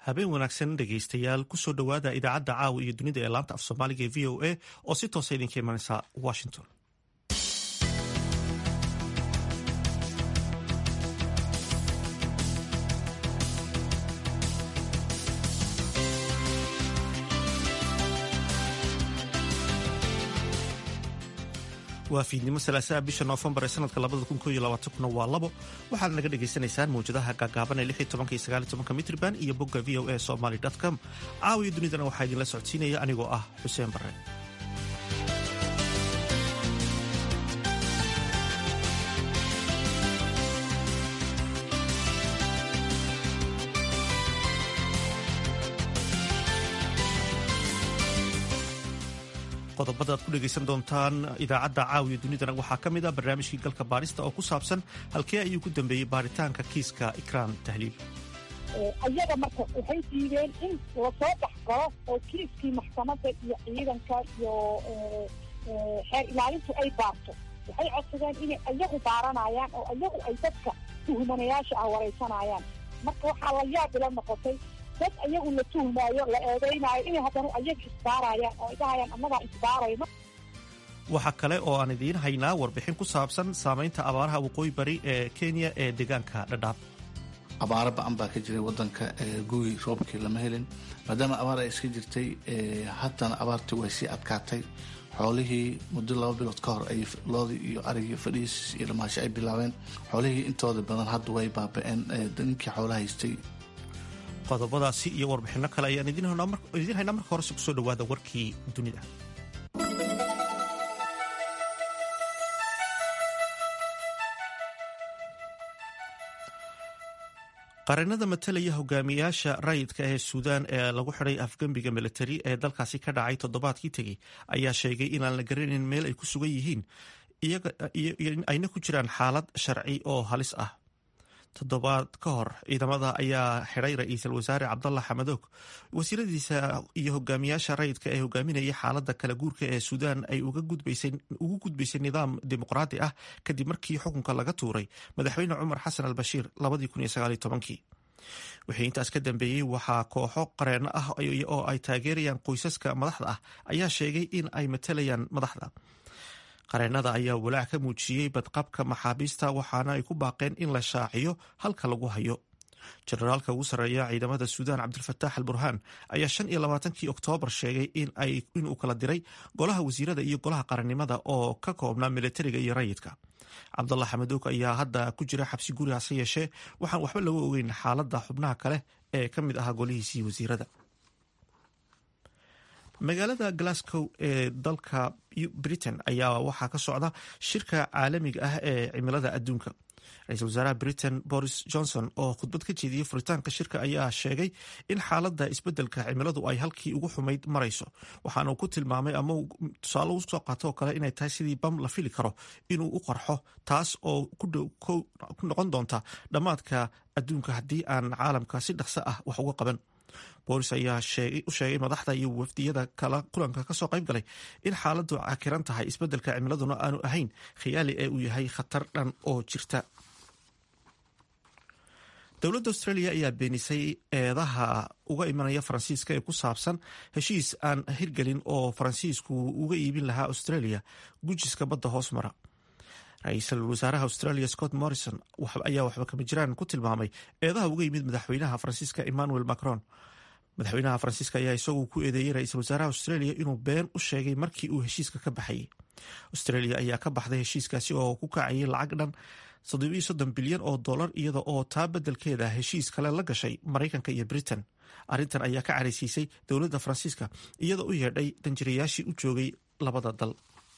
habeen wanaagsan dhegaystayaal kusoo dhowaada idaacadda caawa iyo dunida ee laanta af soomaaliga ee v o a oo si toosa idinka imanaysa washington waa fiidnimo salaasaha bisha noofembar ee sanadka labada kun kooiyo labaatankuna waa labo waxaad naga dhagaysanaysaan mawjadaha gaagaaban ee lix iyo tobanka iyo sagaal iyo tobanka mitriban iyo bogga v o a somaly com caawiyo dunidana waxaa idinla socodsiinaya anigoo ah xuseen barre qodobada aad ku dhegaysan doontaan idaacadda caawiya dunidana waxaa ka mid ah barnaamijkii galka baarista oo ku saabsan halkee ayuu ku dambeeyey baaritaanka kiiska ikraan tahliil ayaga marka waxay diideen in lasoo dhex galo oo kiiskii maxkamadda iyo ciidanka iyo xeer ilaalintu ay baarto waxay codsadeen inay ayagu baaranayaan oo ayagu ay dadka tuhumanayaasha ah waraysanayaan marka waxaa la yaab ila noqotay dad ayagu la tuhmaayo la eedeynaayo inay haddana ayaga isbaarayaan oo ay dhahayaan annagaa isbaarayno waxaa kale oo aan idiin haynaa warbixin ku saabsan saamaynta abaaraha waqooyi bari ee kenya ee deegaanka dhadhaab abaaro ba-an baa ka jiray wadanka gugi roobkii lama helin maadaama abaar ay iska jirtay haddana abaartii way sii adkaatay xoolihii muddo laba bilood ka hor ay loodii iyo arigii fadhiis iyo dhamaasho ay bilaabeen xoolihii intooda badan hadda way baaba-een ninkii xoolaha haystay qodobadaasi iyo warbixinno kale ayaan idiin haynaa marka horese kusoo dhawaada warkii dunida qareennada matalaya hogaamiyaasha rayidka ee suudaan ee lagu xidhay afgembiga militari ee dalkaasi ka dhacay toddobaadkii tegey ayaa sheegay inaan la garanayn meel ay ku sugan yihiin ayna ku jiraan xaalad sharci oo halis ah toddobaad ka hor ciidamada ayaa xidhay ra-iisul wasaare cabdalla xamadoog wasiiradiisa iyo hogaamiyaasha rayidka ee hogaaminaya xaalada kala guurka ee suudaan ay ugu gudbaysay nidaam dimuqraadi ah kadib markii xukunka laga tuuray madaxweyne cumar xasan al bashiir wixii intaas ka dambeeyey waxaa kooxo qareeno ah oo ay taageerayaan qoysaska madaxda ah ayaa sheegay in ay matalayaan madaxda qareenada ayaa walaac ka muujiyey badqabka maxaabiista waxaana ay ku baaqeen in la shaaciyo halka lagu hayo jenaraalka ugu sarreeya ciidamada suudaan cabdilfataax al burhaan ayaa shan iyo labaatankii oktoobar sheegay inuu kala diray golaha wasiirada iyo golaha qarannimada oo ka koobnaa militariga iyo rayidka cabdalla xamadoog ayaa hadda ku jira xabsi guri hase yeeshee waxaan waxba laga ogeyn xaaladda xubnaha kale ee ka mid ahaa golihiisii wasiirada magaalada glasgow ee dalka britain ayaa waxaa ka socda shirka caalamiga ah ee cimilada adduunka ra-iisul wasaaraha britain boris johnson oo khudbad ka jeediyey furitaanka shirka ayaa sheegay in xaaladda isbeddelka cimiladu ay halkii ugu xumayd marayso waxaana uu ku tilmaamay ama tusaale usoo qaato oo kale inay tahay sidii bam la fili karo inuu u qarxo taas oo ku noqon doonta dhammaadka adduunka haddii aan caalamka si dhaqso ah wax uga qaban boolis ayaa u sheegay madaxda iyo wafdiyada kala kulanka kasoo qayb galay in xaaladdu cakiran tahay isbeddelka cimiladuna aanu ahayn khiyaali ee uu yahay khatar dhan oo jirta dowladda australia ayaa beenisay eedaha uga imanaya faransiiska ee ku saabsan heshiis aan hirgelin oo faransiisku uga iibin lahaa australia gujiska badda hoos mara ra-iisul wasaaraha australia scott morrison ayaa waxba kama jiraan ku tilmaamay eedaha uga yimid madaxweynaha faransiiska emmanuel macron madaxweynaha faransiiska ayaa isagu ku eedeeyey ra-iisul wasaaraha australia inuu been u sheegay markii uu heshiiska ka baxayay australia ayaa ka baxday heshiiskaasi oo ku kacayay lacag dhan soddon bilyan oo dollar iyada oo taa beddelkeeda heshiis kale la gashay maraykanka iyo britain arrintan ayaa ka caraysiisay dowladda faransiiska iyadoo u yeedhay danjirayaashii u joogay labada dal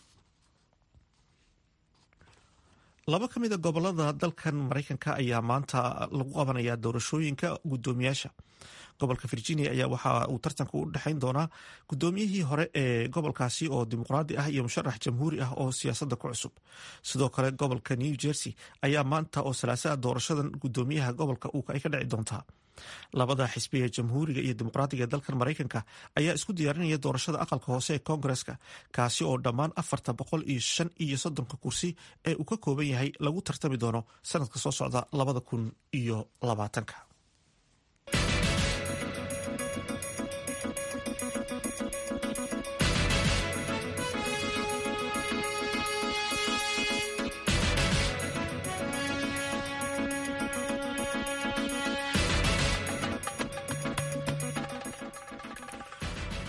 laba ka mida gobolada dalkan maraykanka ayaa maanta lagu qabanayaa doorashooyinka guddoomiyaasha gobolka virginia ayaa waxa uu tartanka u dhexayn doonaa guddoomiyihii hore ee gobolkaasi oo dimuqraadi ah iyo musharax jamhuuri ah oo siyaasadda ku cusub sidoo kale gobolka new jersey ayaa maanta oo salaasaa doorashadan guddoomiyaha gobolka ay ka dhici doontaa labada xisbi ee jamhuuriga iyo dimuqraadiga ee dalkan maraykanka ayaa isku diyaarinaya doorashada aqalka hoose ee koongareska kaasi oo dhammaan afarta boqol iyo shan iyo soddonka kursi ee uu ka kooban yahay lagu tartami doono sanadka soo socda labada kun iyo labaatanka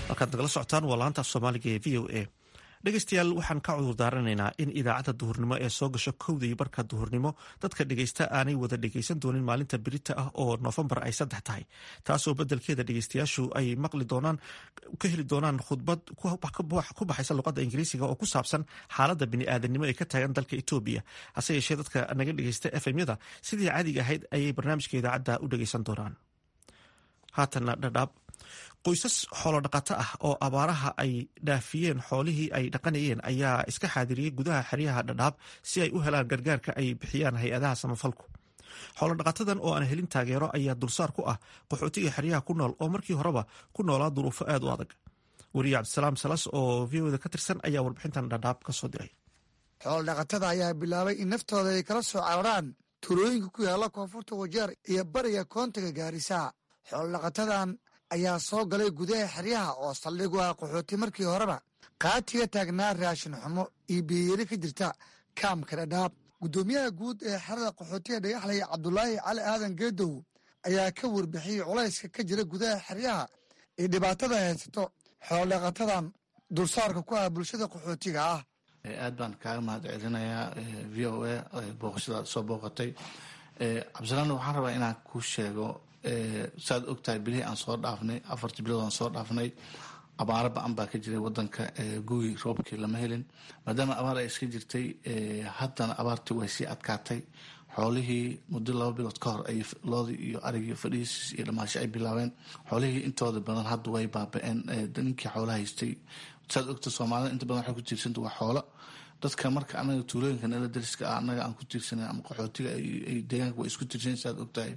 halkaad nagala socotaan waa laanta af soomaaliga ee v o a dhegeystayaal waxaan ka cudur daaranaynaa in idaacadda duhurnimo ee soo gasho kowda iyo barka duhurnimo dadka dhegeysta aanay wada dhegeysan doonin maalinta birita ah oo noofembar ay saddex tahay taasoo bedelkeeda dhegeystayaashu ay maqli doonaan ka heli doonaan khudbad ku baxaysa luqadda ingiriisiga oo ku saabsan xaaladda bini'aadanimo ee ka taagan dalka etoobiya hase yeeshee dadka naga dhegeysta efemyada sidii caadiga ahayd ayay barnaamijka idaacadda u dhegeysan doonaan haatana dhadhaab qoysas xoolodhaqato ah oo abaaraha ay dhaafiyeen xoolihii ay dhaqanayeen ayaa iska xaadiriyey gudaha xeryaha dhadhaab si ay u helaan gargaarka ay bixiyaan hay-adaha samafalku xoolodhaqatadan oo aan helin taageero ayaa dulsaar ku ah qaxootiga xeryaha ku nool oo markii horeba ku noolaa duruufo aad u adag weriye cabdisalaam salas oo v oda ka tirsan ayaa warbixintan dhadhaab ka soo diray xoolodhaqatada ayaa bilaabay in naftooda ay kala soo cararaan tuulooyinka ku yaalla koonfurta wajeer iyo bariga koontiga gaarisa xoolodhaqatadan ayaa soo galay gudaha xeryaha oo saldhig u ah qaxooti markii horeba qaatiga taagnaa raashin xumo iyo biyeyari ka jirta kaamka dhadhaab guddoomiyaha guud ee xerada qaxootiga dhagaxley cabdulaahi cali aadan geedow ayaa ka warbixiyey culayska ka jira gudaha xeryaha iyo dhibaatada haysato xoolodhaqatadan dulsaarka ku ah bulshada qaxootiga ah aad baan kaaga mahad celinayaa v o a booqashada soo booqatay cabdisalaan waxaan rabaa inaan ku sheego saaad ogtahay bilihii aan soo dhaafnay afartii bilood aan soo dhaafnay abaaro ba-an baa ka jiray wadanka gugi roobkii lama helin maadaama abaar ay iska jirtay haddana abaartii way sii adkaatay xoolihii muddo laba bilood ka hor ay loodii iyo arigii fadhiisiis iyo dhamaasho ay bilaabeen xoolihii intooda badan hadda way baaba-een ninkii xoola haystay saad ogta soomaalida inta badan waxay ku tiirsanta waa xoolo dadka marka anaga tuulooyinka nala dariska ah anaga aan ku tiirsanan ama qaxootiga ay deegaanka way isku tiirsan saad ogtahay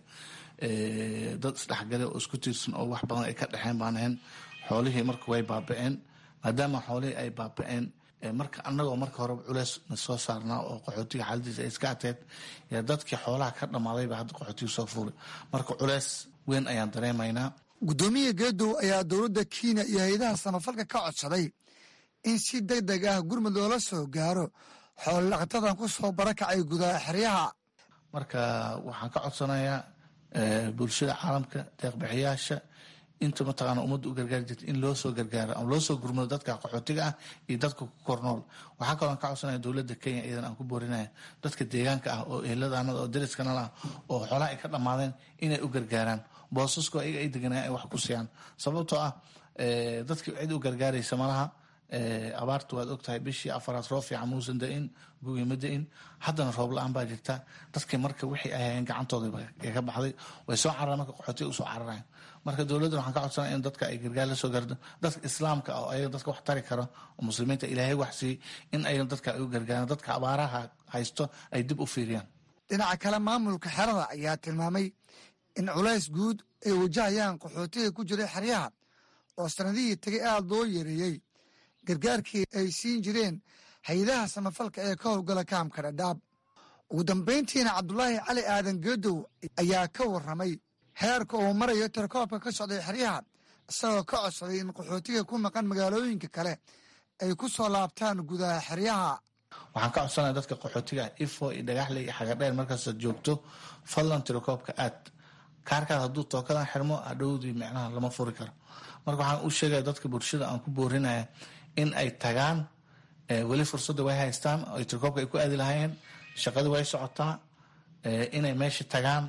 dad isdhexgale oo isku tiirsan oo wax badan ay ka dhexeen baan ahayn xoolihii marka way baaba-een maadaama xoolihii ay baaba-een marka anagoo marka horeba culeys na soo saarnaa oo qaxootiga xaaladiisa ay iska ateed yaa dadkii xoolaha ka dhammaadayba hadda qaxootiga soo fuulay marka culeys weyn ayaan dareemaynaa guddoomiya geedow ayaa dowladda kenya iyo hay-adaha samafalka ka codsaday in si deg deg ah gurmud loola soo gaaro xoolodhaqatadan ku soo barakacay gudaha xeryaha marka waxaan ka codsanayaa bulshada caalamka deeqbixiyaasha inta mataqaana ummadda u gargaari jirta in loo soo gargaaro ama loo soo gurmado dadka qaxootiga ah iyo dadka ku kornool waxaa kaloo aan ka codsanaya dowladda kenya iyadan aan ku boorinaya dadka deegaanka ah oo eheladaanada oo dariskana ah oo xoolaha ay ka dhammaadeen inay u gargaaraan boosasko ayaga ay deganayaan ay wax ku siiyaan sababtoo ah dadkii cid u gargaaraysa malaha abaarta waad ogtahay bishii afaraad roob fiican muusan da-in gugi ma da-in haddana roob la-aan baa jirta dadkii marka wixii ay hayeen gacantooda ka baxday way soo cararaan marka qaxootiga usoo cararayan marka dowladdan waxaan ka codsanaya in dadka ay gargaar la soo gaardo dadka islaamka ah oo ayaga dadka wax tari karo oo muslimiinta ilaahay wax siiyey in ayaga dadka ay u gargaaraan dadka abaaraha haysto ay dib u fiiriyaan dhinaca kale maamulka xerada ayaa tilmaamay in culays guud ay wajahayaan qaxootiga ku jira xeryaha oo sanadihii tegay aada loo yareeyey gargaarkii ay siin jireen hay-adaha samafalka ee ka howlgala kaamka dhadhaab ugu dambayntiina cabdulaahi cali aadan geedow ayaa ka warramay heerka uu marayo tirakoobka ka socday xeryaha isagoo ka codsaday in qaxootiga ku maqan magaalooyinka kale ay ku soo laabtaan gudaha xeryaha waxaan ka codsanaya dadka qaxootiga ifo iyo dhagaxle iyo xagadheer markaasaad joogto fadlan tirakoobka aad kaarkaas hadduu tookadan xirmo hadhowdii micnaha lama furi karo marka waxaan u sheegaya dadka bulshada aan ku boorinaya in ay tagaan weli fursadda way haystaan ay tirkoobka ay ku aadi lahaayeen shaqadii way socotaa inay meesha tagaan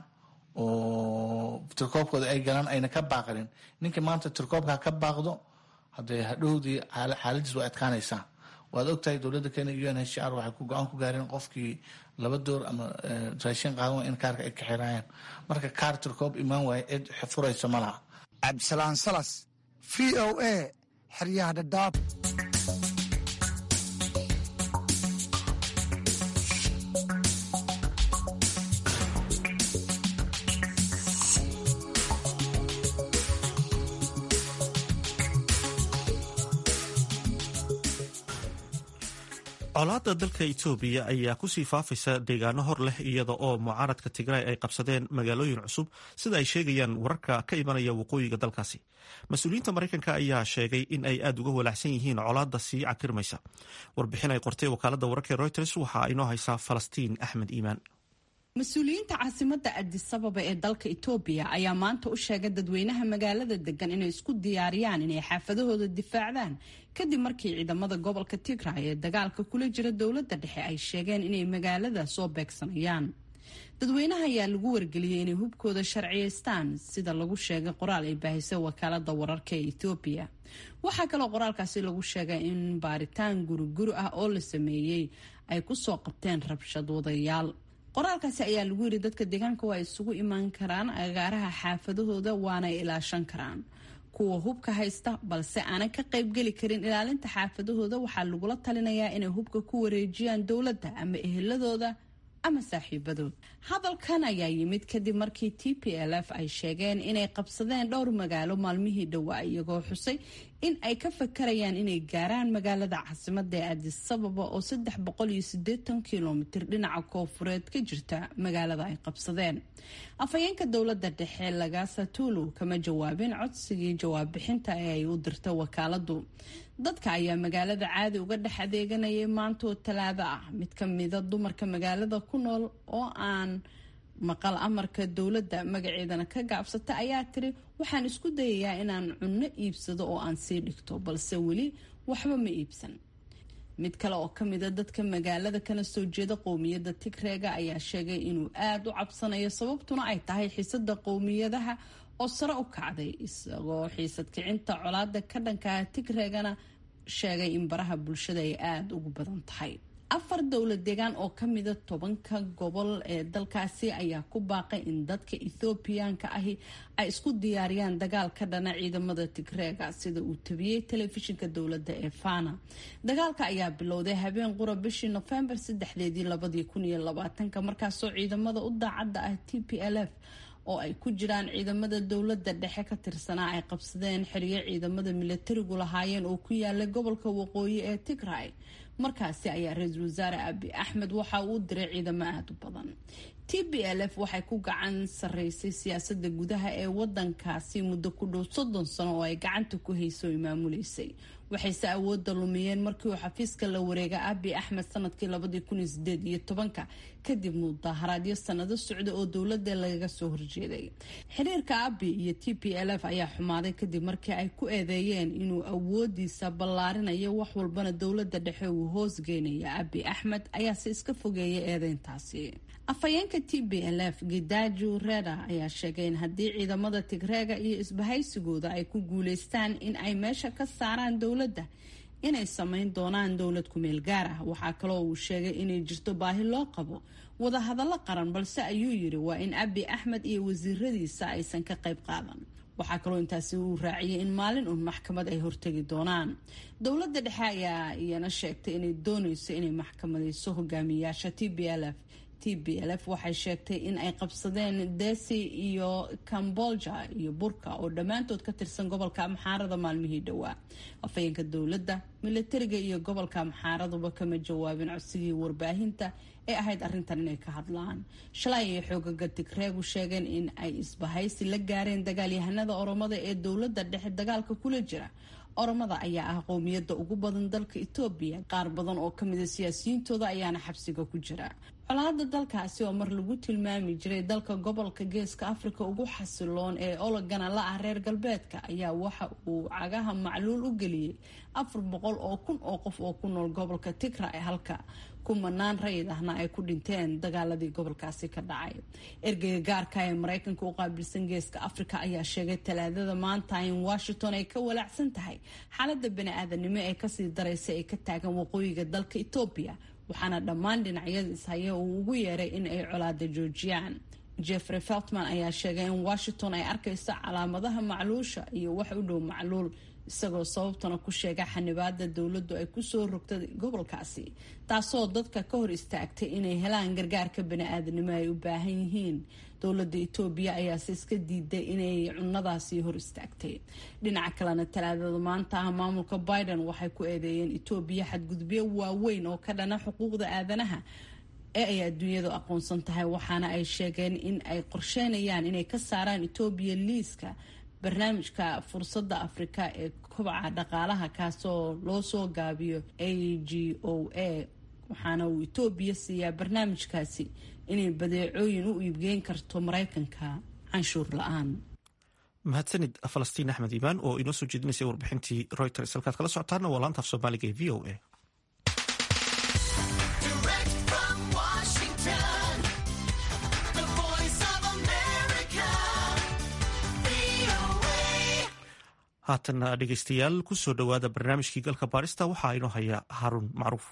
oo tirkoobkooda ay galaan ayna ka baaqanin ninkii maanta tirkoobka ka baaqdo hadee hadhowdii xaaladiis way adkaanaysaa waad ogtahay dowladda kenya u n h r waxay ku go-aan ku gaareen qofkii laba door ama raashin qaadan in kaarka ay ka xiraayaan marka kaar tirkoob imaan waaye cid furaysa ma laha cabdisalaan salas v o a xeryaha dhadhaab colaadda dalka etoobiya ayaa kusii faafaysa deegaano hor leh iyada oo mucaaradka tigray ay qabsadeen magaalooyin cusub sida ay sheegayaan wararka ka imanaya waqooyiga dalkaasi mas-uuliyiinta maraykanka ayaa sheegay in ay aada uga walaacsan yihiin colaadda sii cakirmaysa warbixin ay qortay wakaalada wararka reuters waxaa inoo haysaa falastiin axmed iimaan mas-uuliyiinta caasimadda adisababa ee dalka itoobiya ayaa maanta u sheegay dadweynaha magaalada degan inay isku diyaariyaan inay xaafadahooda difaacdaan kadib markii ciidamada gobolka tigray ee dagaalka kula jira dowladda dhexe ay sheegeen inay magaalada soo beegsanayaan dadweynaha ayaa lagu wargeliyey inay hubkooda sharciyeystaan sida lagu sheegay qoraal ay baahisay wakaalada wararka ee etoobiya waxaa kaloo qoraalkaasi lagu sheegay in baaritaan guriguri ah oo la sameeyey ay kusoo qabteen rabshad wadayaal qoraalkaasi ayaa lagu yiri dadka deegaanka waa isugu imaan karaan agaaraha xaafadahooda waana ilaashan karaan kuwa hubka haysta balse aanan ka qaybgeli karin ilaalinta xaafadahooda waxaa lagula talinayaa inay hubka ku wareejiyaan dowladda ama eheladooda ama saaxiibadood hadalkan ayaa yimid kadib markii t p l f ay sheegeen inay qabsadeen dhowr magaalo maalmihii dhowaa iyagoo xusay in ay ka fakarayaan inay gaaraan magaalada caasimada ee adisababa oo saddex boqol iyo sideetan kilomitir dhinaca koofureed ka jirta magaalada ay qabsadeen afhayeenka dowlada dhexe lagasatulu kama jawaabin codsigii jawaab bixinta ee ay u dirta wakaaladu dadka ayaa magaalada caadi uga dhex adeeganayay maantoo talaado ah mid ka mida dumarka magaalada ku nool oo aan maqal amarka dowladda magaceedana ka gaabsata ayaa tiri waxaan isku dayayaa inaan cunno iibsado oo aan sii dhigto balse weli waxba ma iibsan mid kale oo kamida dadka magaalada kana soo jeeda qowmiyadda tigreega ayaa sheegay inuu aada u cabsanayo sababtuna ay tahay xiisada qowmiyadaha oo sare u kacday isagoo xiisad kicinta colaada ka dhankaa tigreegana sheegay in baraha bulshada ay aada ugu badan tahay afar dowlad deegaan oo kamida tobanka gobol ee dalkaasi ayaa ku baaqay in dadka ethoobiyaanka ahi ay isku diyaariyaan dagaal ka dhana ciidamada tigreega sida uu tabiyey telefishinka dowladda ee fana dagaalka ayaa bilowday habeen qura bishii nofembar saddexdeedii labadii kun iyo labaatanka markaasoo ciidamada u daacadda ah t p l f oo ay ku jiraan ciidamada dowladda dhexe ka tirsanaa ay qabsadeen xiriyo ciidamada milatarigu lahaayeen oo ku yaala gobolka waqooyi ee tigray markaasi ayaa ra-iisul wasaare abi axmed waxa uu diray ciidamo aada u badan t b l f waxay ku gacan sareysay siyaasada gudaha ee wadankaasi muddo ku dhow soddon sano oo ay gacanta ku hayso ay maamuleysay waxayse awoodda lumiyeen markii uu xafiiska la wareega abi axmed sanadkii labadii kun iyo sideed iyo tobanka kadib mudaharaadyo sanado socda oo dowladda lagaga soo horjeeday xiriirka abi iyo t p l f ayaa xumaaday kadib markii ay ku eedeeyeen inuu awoodiisa ballaarinayo wax walbana dowladda dhexe uu hoosgeynaya abi axmed ayaase iska fogeeyay eedeyntaasi afhayeenka t b l f gidaju reda ayaa sheegay in haddii ciidamada tigreega iyo isbahaysigooda ay ku guuleystaan in ay meesha ka saaraan dowladda inay samayn doonaan dowlad kumeel gaar ah waxaa kaloo uu sheegay inay jirto baahi loo qabo wadahadallo qaran balse ayuu yiri waa in abi axmed iyo wasiiradiisa aysan ka qayb qaadan waxaa kaloo intaasi uu raaciyay in maalin uun maxkamad ay hortegi doonaan dowladda dhexe ayaa iyana sheegtay inay dooneyso inay maxkamadeyso hogaamiyayaasha t b l f t b l f waxay sheegtay in ay qabsadeen desi iyo cambolja iyo burka oo dhammaantood ka tirsan gobolka amxaarada maalmihii dhowaa afhayeenka dowladda milatariga iyo gobolka amxaaraduba kama jawaabin codsigii warbaahinta ee ahayd arrintan inay ka hadlaan shalay ay xoogaga tigreegu sheegeen in ay isbahaysi la gaareen dagaalyahanada oromada ee dowladda dhexe dagaalka kula jira oromada ayaa ah qowmiyadda ugu badan dalka etoobiya qaar badan oo kamida siyaasiyiintooda ayaana xabsiga ku jira colaada dalkaasi oo mar lagu tilmaami jiray dalka gobolka geeska afrika ugu xasiloon ee ologana la ah reer galbeedka ayaa waxa uu cagaha macluul u geliyey afar boqol oo kun oo qof oo ku nool gobolka tigray halka kumanaan rayid ahna ay ku dhinteen dagaaladii gobolkaasi ka dhacay ergeyga gaarka ee mareykanka u qaabilsan geeska afrika ayaa sheegay talaadada maanta in washington ay ka walaacsan tahay xaalada bani-aadanimo ee kasii dareysa ee ka taagan waqooyiga dalka etoobiya waxaana dhammaan dhinacyada ishaya uu ugu yeeray in ay colaada joojiyaan jeffrey feltman ayaa sheegay in washington ay arkayso calaamadaha macluusha iyo wax u dhow macluul isagoo sababtana ku sheega xanibaada dowladdu ay kusoo rogtay gobolkaasi taasoo dadka ka hor istaagtay inay helaan gargaarka bani-aadanimo ay u baahan yihiin dowladda etoobiya ayaase iska diiday inay cunadaasi hor istaagtay dhinaca kalena talaadada maanta ah maamulka biden waxay ku eedeeyeen etoobiya xadgudubyo waaweyn oo ka dhana xuquuqda aadanaha ee ay adduunyadu aqoonsan tahay waxaana ay sheegeen in ay qorsheynayaan inay ka saaraan etoobiya liiska barnaamijka fursadda afrika ee kobaca dhaqaalaha kaasoo loo soo gaabiyo a g o a waxaana uu etoobiya siiyaa barnaamijkaasi inay badeecooyin u iibgeyn karto maraykanka canshuur la-aan mahadsanid falastiin axmed iimaan oo inoo soo jeedinaysay warbixintii reuters halkaad kala socotaana waa laanta af soomaaliga ee v o a haatana dhegeystayaal kusoo dhowaada barnaamijkii galka baarista waxaa inoo haya haaruun macruuf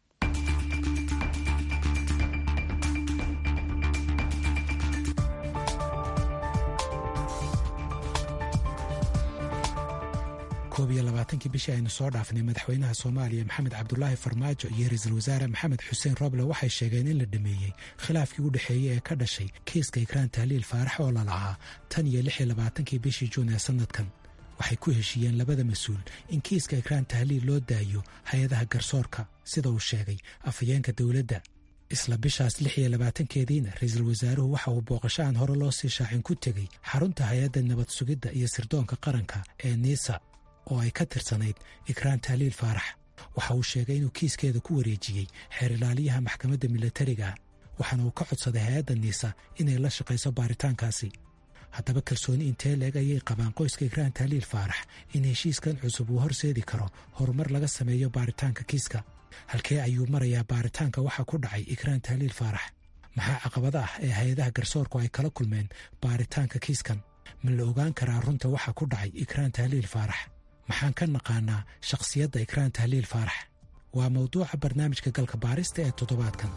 koob iyo labaatankii bishii aynu soo dhaafnay madaxweynaha soomaaliya maxamed cabdulaahi farmaajo iyo ra-iisul wasaare maxamed xuseen roble waxay sheegeen in la dhameeyey khilaafkii u dhexeeyey ee ka dhashay kiiska ikraan tahliil faarax oo lalahaa tan iyo lix iyo labaatankii bishii juun ee sannadkan waxay ku heshiiyeen labada mas-uul in kiiska ikraan tahliil loo daayo hay-adaha garsoorka sida uu sheegay afhayeenka dowladda isla bishaas lix iyo labaatankeediina ra-iisul wasaaruhu waxa uu booqasho aan hore loo sii shaacin ku tegey xarunta hay-adda nabad sugidda iyo sirdoonka qaranka ee niisa oo ay ka tirsanayd ikraan tahliil faarax waxa uu sheegay inuu kiiskeeda ku wareejiyey xeer ilaaliyaha maxkamadda milatariga waxaana uu ka codsaday hay-adda niisa inay la shaqayso baaritaankaasi haddaba kalsooni intee leeg ayay qabaan qoyska ikraan tahliil faarax in heshiiskan cusub uu horseedi karo horumar laga sameeyo baaritaanka kiiska halkee ayuu marayaa baaritaanka waxa ku dhacay ikraan tahliil faarax maxaa caqabada ah ee hay-adaha garsoorku ay kala kulmeen baaritaanka kiiskan ma la ogaan karaa runta waxa ku dhacay ikraan tahliil faarax maxaan ka naqaanaa shakhsiyadda ikraan tahliil faarax waa mawduuca barnaamijka galka baarista ee toddobaadkan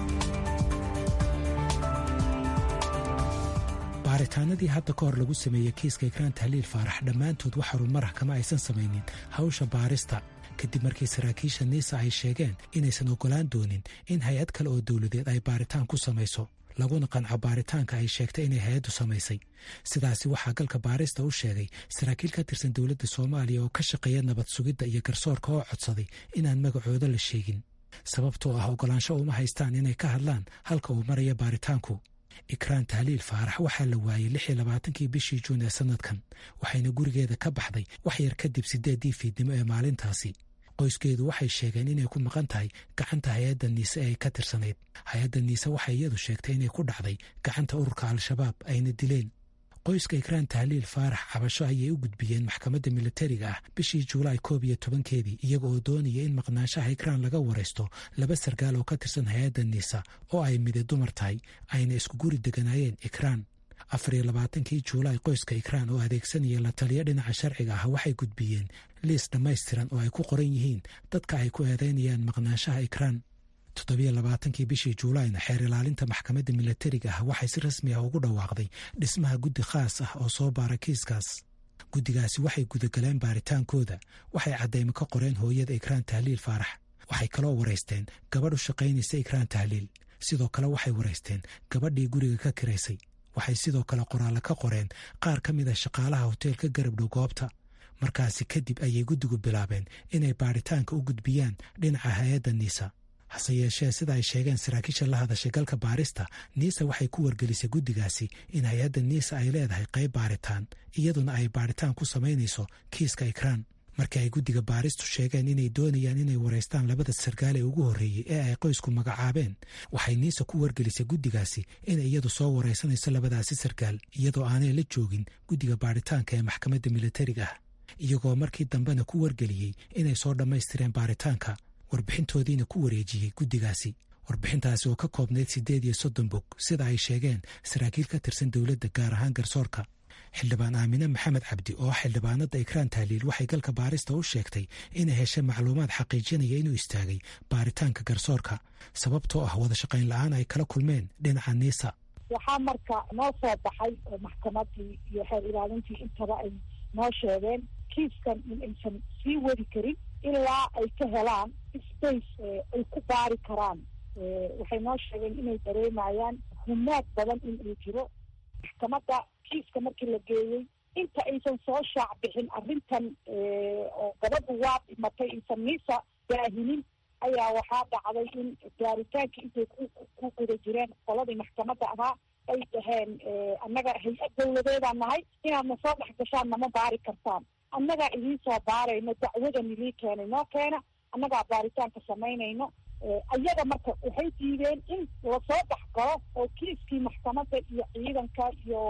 baaritaanadii hadda ka hor lagu sameeyey kiiska ikraan tahliil faarax dhammaantood wax horumarah kama aysan samaynin hawsha baarista kadib markii saraakiisha niisa ay sheegeen inaysan oggolaan doonin in hay-ad kale oo dowladeed ay baaritaan ku samayso laguna qanco baaritaanka ay sheegtay inay hay-addu samaysay sidaasi waxaa galka baarista u sheegay saraakiil ka tirsan dowladda soomaaliya oo ka shaqeeya nabad sugidda iyo garsoorka oo codsaday inaan magacooda la sheegin sababtoo ah oggolaansho uma haystaan inay ka hadlaan halka uu maraya baaritaanku ikraan tahliil faarax waxaa la waayey lix iyo labaatankii bishii juun ee sannadkan waxayna gurigeeda ka baxday wax yar kadib siddeeddii fiidnimo ee maalintaasi qoyskeedu waxay sheegeen inay ku maqan tahay gacanta hay-adda niise ee ay ka tirsanayd hay-adda niise waxay iyadu sheegtay inay ku dhacday gacanta ururka al-shabaab ayna dileen qoyska ikraan tahliil faarax cabasho ayay u gudbiyeen maxkamadda milatariga ah bishii juulaay koob iyo tobankeedii iyaga oo doonaya in maqnaanshaha ikraan laga waraysto laba sargaal oo ka tirsan hay-adda niisa oo ay mide dumar tahay ayna isku guri deganaayeen ikraan afar iyo labaatankii juulaay qoyska ikraan oo adeegsanaya la taliyo dhinaca sharciga ah waxay gudbiyeen liis dhammaystiran oo ay ku qoran yihiin dadka ay ku eedaynayaan maqnaanshaha ikraan toddobiyo labaatankii bishii juulaayna xeer ilaalinta maxkamadda milatariga ah waxay si rasmi ah ugu dhawaaqday dhismaha guddi khaas ah oo soo baara kiiskaas guddigaasi waxay gudagaleen baaritaankooda waxay caddaymo ka qoreen hooyada ikraan tahliil faarax waxay kaloo waraysteen gabadh u shaqaynaysa ikraan tahliil sidoo kale waxay waraysteen gabadhii guriga ka kiraysay waxay sidoo kale qoraallo ka qoreen qaar ka mid a shaqaalaha hoteelka garabdhow goobta markaasi kadib ayay guddigu bilaabeen inay baaritaanka u gudbiyaan dhinaca hay-adda niisa hase yeeshee sida ay sheegeen saraakiisha la hadashay galka baarista niisa waxay ku wargelisay guddigaasi in hay-adda niisa ay leedahay qayb baaritaan iyaduna ay baaritaan ku samaynayso kiiska ikraan markii ay guddiga baaristu sheegeen inay doonayaan inay waraystaan labada sargaal ee ugu horreeyey ee ay qoysku magacaabeen waxay niisa ku wargelisay guddigaasi inay iyadu soo waraysanayso labadaasi sargaal iyadoo aanay la joogin guddiga baaritaanka ee maxkamadda milatariga ah iyagoo markii dambena ku wargeliyey inay soo dhammaystireen baaritaanka warbixintoodiina ku wareejiyey guddigaasi warbixintaasi oo ka koobnayd siddeed iyo soddon bog sida ay sheegeen saraakiil ka tirsan dowladda gaar ahaan garsoorka xildhibaan aamine maxamed cabdi oo xildhibaanada ikraan tahliil waxay galka baarista u sheegtay inay heshay macluumaad xaqiijinaya inuu istaagay baaritaanka garsoorka sababtoo ah wada shaqayn la-aan ay kala kulmeen dhinaca niisa waxaa marka noo soo baxay oo maxkamadii iyo xeer ilaalintii intaba ay noo sheegeen kiiskan in aysan sii wadi karin ilaa ay ka helaan space ay ku baari karaan waxay noo sheegeen inay dareemayaan humaad badan in uu jiro maxkamadda kiiska markii la geeyey inta aysan soo shaac bixin arrintan oo gabadhu waa dhimatay aysan niisa daahinin ayaa waxaa dhacday in baaritaankii intay ku guda jireen qoladii maxkamadda ahaa ay dhaheen annaga hay-ad dawladeedaan nahay inaadna soo dhex gashaan nama baari kartaan annagaa idiin soo baarayno dacwadan idii keenay noo keena annagaa baaritaanka samaynayno ayaga marka waxay diideen in lasoo dhex galo oo kiiskii maxkamadda iyo ciidanka iyo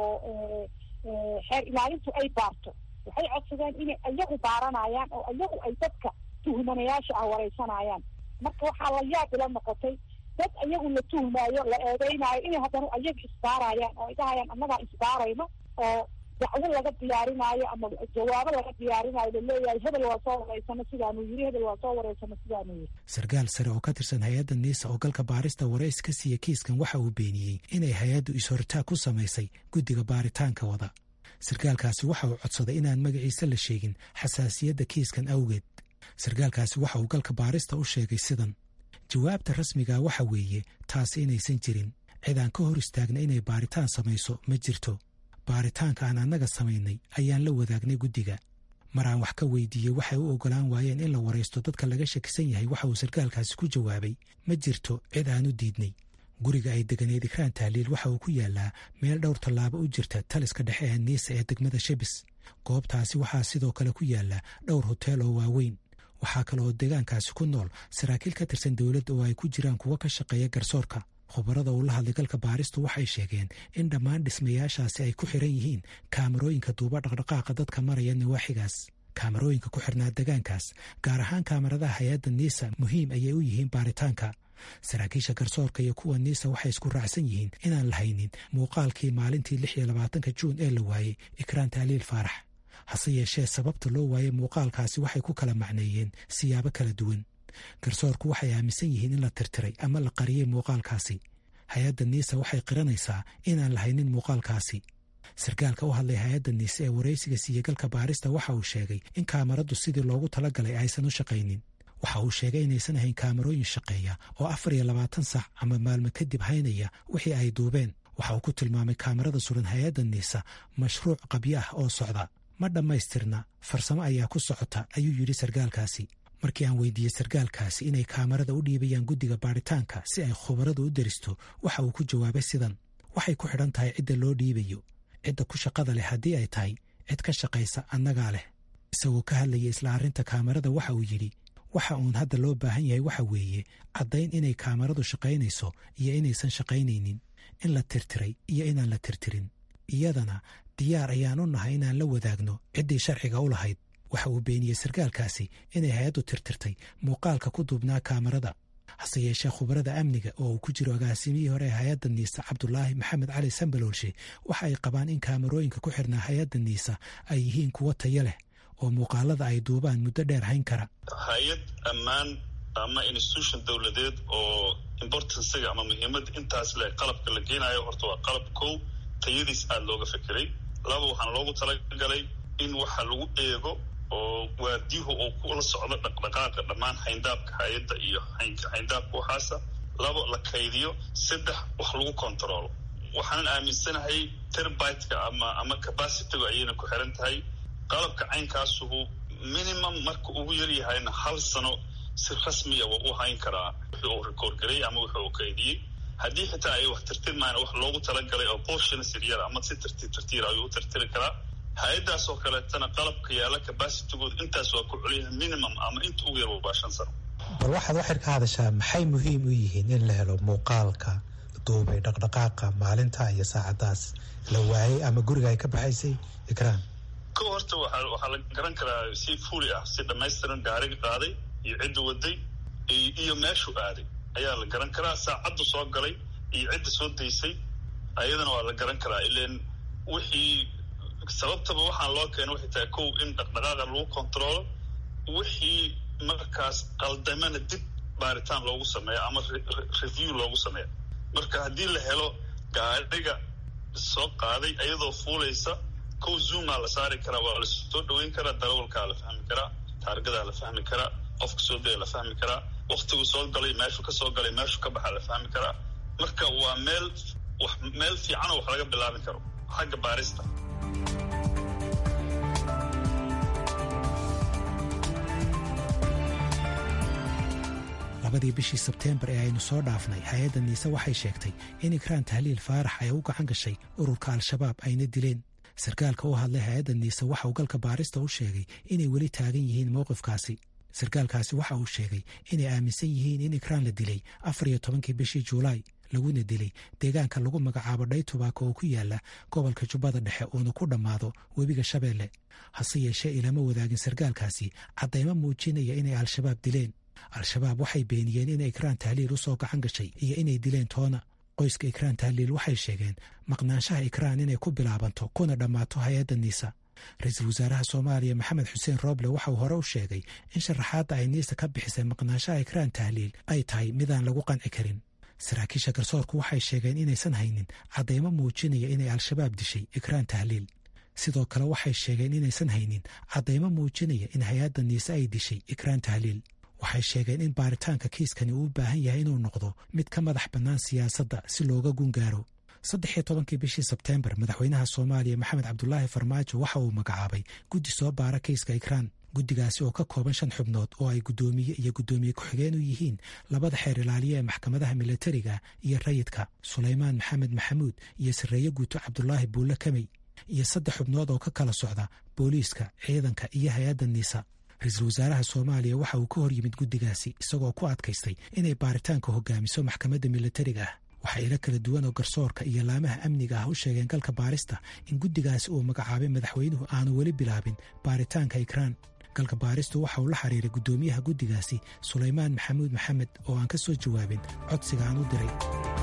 xeer ilaalintu ay baarto waxay codsadeen inay ayagu baaranayaan oo ayagu ay dadka tuhmanayaasha ah wareysanayaan marka waxaa la yaab ila noqotay dad ayagu la tuhmaayo la eedeynaayo inay haddana ayaga isbaarayaan oo ay dhahayaan annagaa isbaarayno oo dacwo laga diyaarinaayo ama jawaabo laga diyaarinaayo laleeyahay hebel waa soo wareysano sidaanuu yiri hebel waa soo wareysano sidaanuu yiri sarkaal sare oo ka tirsan hay-adda niisa oo galka baarista wareys ka siiya kiiskan waxa uu beeniyey inay hay-addu is-hortaag ku samaysay guddiga baaritaanka wada sarkaalkaasi waxa uu codsaday inaan magaciisa la sheegin xasaasiyadda kiiskan awgeed sarkaalkaasi waxa uu galka baarista u sheegay sidan jawaabta rasmiga waxa weeye taasi inaysan jirin cid aan ka hor istaagna inay baaritaan samayso ma jirto baaritaanka aan annaga samaynay ayaan la wadaagnay guddiga mar aan wax ka weydiiyey waxay u oggolaan waayeen in la waraysto dadka laga shakisan yahay waxa uu sarkaalkaasi ku jawaabay ma jirto cid aan u diidnay guriga ay deganeed ikraan tahliil waxa uu ku yaalaa meel dhowr tallaabo u jirta taliska dhexe ee niisa ee degmada shebis goobtaasi waxaa sidoo kale ku yaala dhowr hoteel oo waaweyn waxaa kale oo deegaankaasi ku nool saraakiil ka tirsan dowladda oo ay ku jiraan kuwo ka shaqeeya garsoorka khubarada uu la hadlay galka baaristu waxay sheegeen in dhammaan dhismayaashaasi ay ku xiran yihiin kaamarooyinka duuba dhaqdhaqaaqa dadka maraya nawaaxigaas kaamarooyinka ku xirnaa degaankaas gaar ahaan kaamaradaha hay-adda niisa muhiim ayay u yihiin baaritaanka saraakiisha garsoorka iyo kuwa niisa waxay isku raacsan yihiin inaan la haynin muuqaalkii maalintii lix iyo labaatanka juun ee la waayey ikraan tahliil faarax hase yeeshee sababta loo waayey muuqaalkaasi waxay ku kala macneeyeen siyaabo kala duwan garsoorku waxay aaminsan yihiin in la tirtiray ama la qariyey muuqaalkaasi hay-adda niisa waxay qiranaysaa inaan la haynin muuqaalkaasi sarkaalka u hadlay hay-adda niise ee waraysiga siiye galka baarista waxa uu sheegay in kaamaradu sidii loogu talagalay aysan u shaqaynin waxa uu sheegay inaysan ahayn kaamarooyin shaqeeya oo afar iyo labaatan sac ama maalmo kadib haynaya wixii ay duubeen waxa uu ku tilmaamay kaamarada suran hay-adda niisa mashruuc qabyo ah oo socda ma dhammaystirna farsamo ayaa ku socota ayuu yidhi sarkaalkaasi markii aan weydiiyey sarkaalkaasi inay kaamarada u dhiibayaan guddiga baaritaanka si ay khubaradu u deristo waxa uu ku jawaabay sidan waxay ku xidhan tahay cidda loo dhiibayo cidda ku shaqada leh haddii ay tahay cid ka shaqaysa annagaa leh isagoo ka hadlaya isla arrinta kaamarada waxa uu yidhi waxa uun hadda loo baahan yahay waxa weeye caddayn inay kaamaradu shaqaynayso iyo inaysan shaqaynaynin in la tirtiray iyo inaan la tirtirin iyadana diyaar ayaan u nahay inaan la wadaagno ciddii sharciga u lahayd waxa uu beeniyey sarkaalkaasi inay hay-addu tirtirtay muuqaalka ku duubnaa kaamarada hase yeeshee khubarada amniga oo uu ku jiro agaasimihii hore ee hay-adda niisa cabdulaahi maxamed cali sambaloolshe waxa ay qabaan in kaamarooyinka ku xirnaa hay-adda niisa ay yihiin kuwo tayo leh oo muuqaalada ay duubaan muddo dheer hayn kara hay-ad ammaan ama institution dowladeed oo importansiga ama muhiimadda intaas leh qalabka la geenayo horta waa qalab kow tayadiis aada looga fekeray laba waxaana loogu talagalay in waxa lagu eego oo waadihu uu kula socdo dhaqdhaqaaqa dhammaan hayndaabka hay-adda iyo hayndaabka waxaasa labo la kaydiyo saddex wax lagu controlo waxaanan aaminsanahay terbitka ama ama capacitygu ayayna ku xiran tahay qalabka caynkaasuhu minimum marka ugu yaryahayna hal sano si rasmiya waa u hayn karaa wixii uu record garay ama wixii uu kaydiyey haddii xitaa ay wax tirtirmaan wax loogu talagalay oo portions yaryara ama si tartiib tartiir ayuu u tirtiri karaa hay-addaas oo kaleetana qalabka yaalla capacitygood intaas waa ku celiyaha minimum ama inta ugu yar waa shan sano bal waxaad waxir ka hadashaa maxay muhiim u yihiin in la helo muuqaalka duubay dhaqdhaqaaqa maalinta iyo saacadaas la waayey ama guriga ay ka baxaysay ikraan ko horta waa waxaa la garan karaa si fuli ah si dhamaystiran gaariga qaaday iyo cidda waday iyo meeshu aaday ayaa la garan karaa saacaddu soo galay iyo cidda soo daysay ayadana waa la garan karaa ilan wixii sababtaba waxaan loo keena waxay tahay kow in dhaqdhaqaaqa lagu controlo wixii markaas qaldamana dib baaritaan loogu sameeyo ama review loogu sameeyo marka haddii la helo gaariga soo qaaday ayadoo fuulaysa kow zoomaa la saari karaa waa lasoo dhaweyn karaa darawalkaa la fahmi karaa taargadaa la fahmi karaa qofka soo daya la fahmi karaa waktigu soo galay meeshu ka soo galay meeshu ka baxa la fahmi karaa marka waa meel wax meel fiicanoo wax laga bilaabi karo xagga baarista labadii bishii sebteembar ee aynu soo dhaafnay hay-adda niise waxay sheegtay in ikraan tahliil faarax ay u gacan gashay ururka al-shabaab ayna dileen sarkaalka u hadlay hay-adda niise waxa uu galka baarista u sheegay inay weli taagan yihiin mowqifkaasi sarkaalkaasi waxa uu sheegay inay aaminsan yihiin in ikraan la dilay afar iyo tobankii bishii juulaay laguna dilay deegaanka lagu magacaabo dhaytubaako oo ku yaala gobolka jubbada dhexe uuna ku dhammaado webiga shabeelle hase yeeshee ilama wadaagin sarkaalkaasi caddaymo muujinaya inay al-shabaab dileen al-shabaab waxay beeniyeen inay ikraan tahliil u soo gacan gashay iyo inay dileen toona qoyska ikraan tahliil waxay sheegeen maqnaanshaha ikraan inay ku bilaabanto kuna dhammaato hay-adda niisa ra-iisul wasaaraha soomaaliya maxamed xuseen rooble waxa uu hore u sheegay in sharaxaadda ay niisa ka bixisay maqnaanshaha ikraan tahliil ay tahay midaan lagu qanci karin saraakiisha garsoorku waxay sheegeen inaysan haynin caddaymo muujinaya inay al-shabaab dishay ikraan tahliil sidoo kale waxay sheegeen inaysan haynin caddaymo muujinaya in hay-adda niise ay dishay ikraan tahliil waxay sheegeen in baaritaanka kiiskani uu u baahan yahay inuu noqdo mid ka madax bannaan siyaasadda si looga gungaaro saddex iyo tobankii bishii sebteembar madaxweynaha soomaaliya maxamed cabdulaahi farmaajo waxa uu magacaabay guddi soo baara kiiska ikraan guddigaasi oo ka kooban shan xubnood oo ay guddoomiye iyo guddoomiye ku-xigeen u yihiin labada xeer ilaaliya ee maxkamadaha milatariga iyo rayidka sulaymaan maxamed maxamuud iyo sarreeye guuto cabdulaahi buulle kamey iyo saddex xubnood oo ka kala socda booliiska ciidanka iyo hay-adda niisa ra-iisul wasaaraha soomaaliya waxa uu ka hor yimid guddigaasi isagoo ku adkaystay inay baaritaanka hogaamiso maxkamadda milatariga ah waxaa ilo kala duwan oo garsoorka iyo laamaha amniga ah u sheegeen galka baarista in guddigaasi uu magacaabay madaxweynuhu aanu weli bilaabin baaritaanka ikraan galka baaristu waxa uu la xiriiray guddoomiyaha guddigaasi sulaymaan maxamuud maxamed oo aan ka soo jawaabin codsiga aan u diray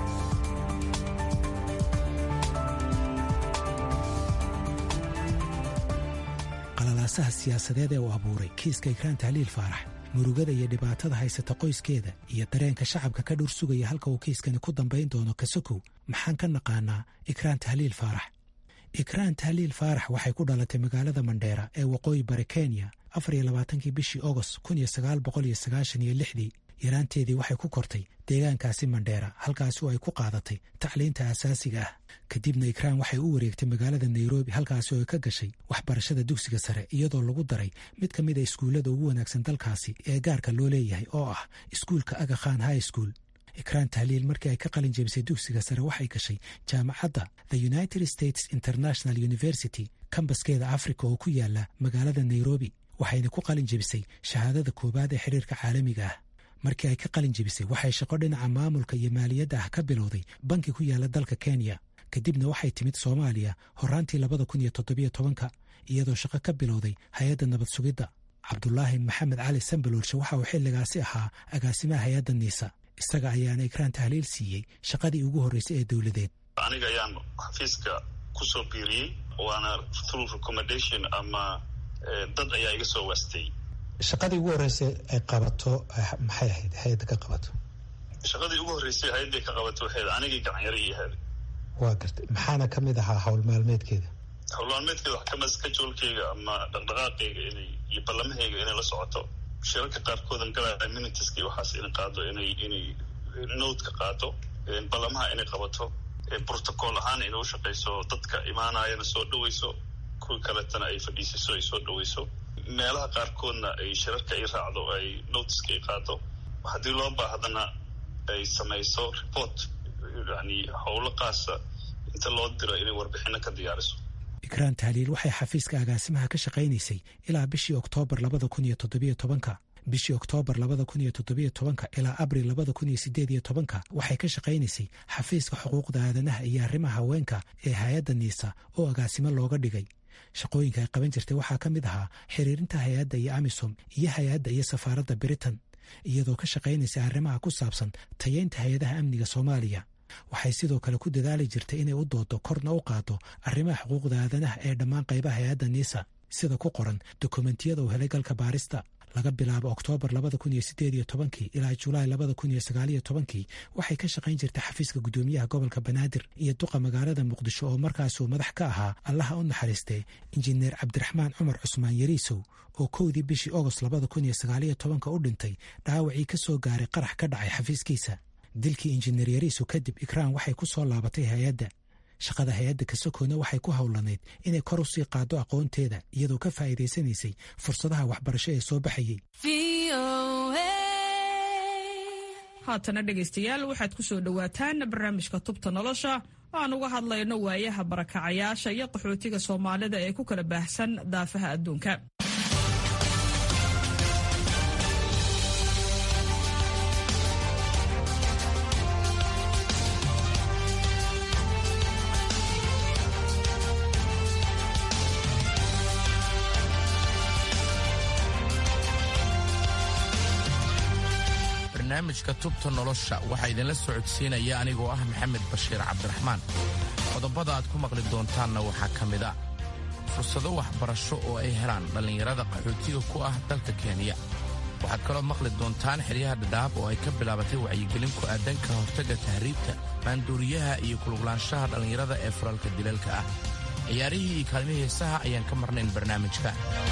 qalalaasaha siyaasadeed ee uu abuuray kiiska ikraan tahliil faarax murugada iyo dhibaatada haysata qoyskeeda iyo dareenka shacabka ka dhur sugaya halka uu kiiskani ku dambayn doono kasokow maxaan ka naqaanaa ikraan tahliil faarax ikraan tahliil faarax waxay ku dhalatay magaalada mandheera ee waqooyi bari kenya afar iyo labaatankii bishii ogost kun iyo sagaal boqol iyo sagaashan iyo lixdii yaraanteedii waxay ku kortay deegaankaasi mandheera halkaasi oo ay ku qaadatay tacliinta asaasiga ah kadibna ikraan waxay u wareegtay magaalada nairobi halkaasi oo ay ka gashay waxbarashada dugsiga sare iyadoo lagu daray mid ka mid a iskuullada ugu wanaagsan dalkaasi ee gaarka loo leeyahay oo ah iskuulka aga khan high school ikraan tahliil markii ay ka qalin jebisay dugsiga sare waxay gashay jaamacadda the united states international university kambaskeeda africa oo ku yaala magaalada nairobi waxayna ku qalin jebisay shahaadada koowaad ee xiriirka caalamiga ah markii ay ka qalin jebisay waxay shaqo dhinaca maamulka iyo maaliyadda ah ka bilowday banki ku yaala dalka kenya kadibna waxay timid soomaaliya horaantii labada kun iyo toddobiyo tobanka iyadoo shaqo ka bilowday hay-adda nabad sugidda cabdulaahi maxamed cali sambaloolshe waxa uu xilligaasi ahaa agaasimaha hay-adda niisa isaga ayaana ikraan tahliil siiyey shaqadii ugu horreysay ee dowladeed aniga ayaan xafiiska kusoo biiriyey waana through recommendation ama dad ayaa iga soo waastay shaqadii ugu horreysay ay qabato maxay ahayd hay-adda ka qabato shaqadii ugu horreysay hay-adday ka qabato waxayd anigii gacanyaro ii ahaday waa gartay maxaana ka mid ahaa howl maalmeedkeeda howl maalmeedkeeda wax kamid skajoolkeyga ama dhaqdhaqaaqeyga inay iyo ballamahayga inay la socoto shirarka qaarkoodan galaya minitiska iyo waxaas inay qaado inay inay nowdka qaado ballamaha inay qabato protocol ahaan inay ushaqeyso dadka imaanayana soo dhaweyso kuwii kaletana ay fadhiisiso ay soo dhaweyso meelaha qaarkoodna ay shirarka ay raacdo ay notiska ay qaado haddii loo baahdana ay samayso report yani howlo qaasa inta loo diro inay warbixino ka diyaariso ikraan tahliil waxay xafiiska agaasimaha ka shaqaynaysay ilaa bishii oktoobar labada kun iyo toddobiyo tobanka bishii oktoobar labada kun iyo toddobiyo tobanka ilaa abril labada kun iyo sideed iyo tobanka waxay ka shaqaynaysay xafiiska xuquuqda aadanaha iyo arrimaha haweenka ee hay-adda niisa oo agaasimo looga dhigay shaqooyinka ay qaban jirtay waxaa ka mid ahaa xiriirinta hay-adda iyo amisom iyo hay-adda iyo safaaradda britain iyadoo ka shaqaynaysa arrimaha ku saabsan tayeynta hay-adaha amniga soomaaliya waxay sidoo kale ku dadaali jirtay inay u doodo korna u qaado arrimaha xuquuqda aadanaha ee dhammaan qaybaha hay-adda niisa sida ku qoran dokumentiyada uu helay galka baarista laga bilaabo oktoobar labada kun iyo sideed iyo tobankii ilaa julaay labada kun iyo sagaaliyo tobankii waxay ka shaqayn jirtay xafiiska guddoomiyaha gobolka banaadir iyo duqa magaalada muqdisho oo markaasuu madax ka ahaa allaha u naxariistee injineer cabdiraxmaan cumar cusmaan yariisow oo kowdii bishii ogost labada kun iyo sagaaliyo tobanka u dhintay dhaawacii ka soo gaaray qarax ka dhacay xafiiskiisa dilkii injineer yariisow kadib ikraan waxay ku soo laabatay hay-adda shaqada hay-adda kasokoona waxay ku howlanayd inay kor u sii qaado aqoonteeda iyadoo ka faa'iidaysanaysay fursadaha waxbarasho ee soo baxayey haatana dhegaystayaal waxaad ku soo dhowaataan barnaamijka tubta nolosha oo aan uga hadlayno waayaha barakacayaasha iyo qaxootiga soomaalida ee ku kala baahsan daafaha adduunka barnaamijka tubta nolosha waxaa idinla socodsiinaya anigoo ah maxamed bashiir cabdiraxmaan qodobada aad ku maqli doontaanna waxaa ka mid a fursado waxbarasho oo ay helaan dhallinyarada qaxootiga ku ah dalka kenya waxaad kaloo maqli doontaan xeryaha dhadhaab oo ay ka bilaabatay wacyigelin ku aadan ka hortagga tahriibta maanduuriyaha iyo kuluglaanshaha dhallinyarada ee falalka dilalka ah ciyaarihii iyo kaalmihii heesaha ayaan ka marnayn barnaamijka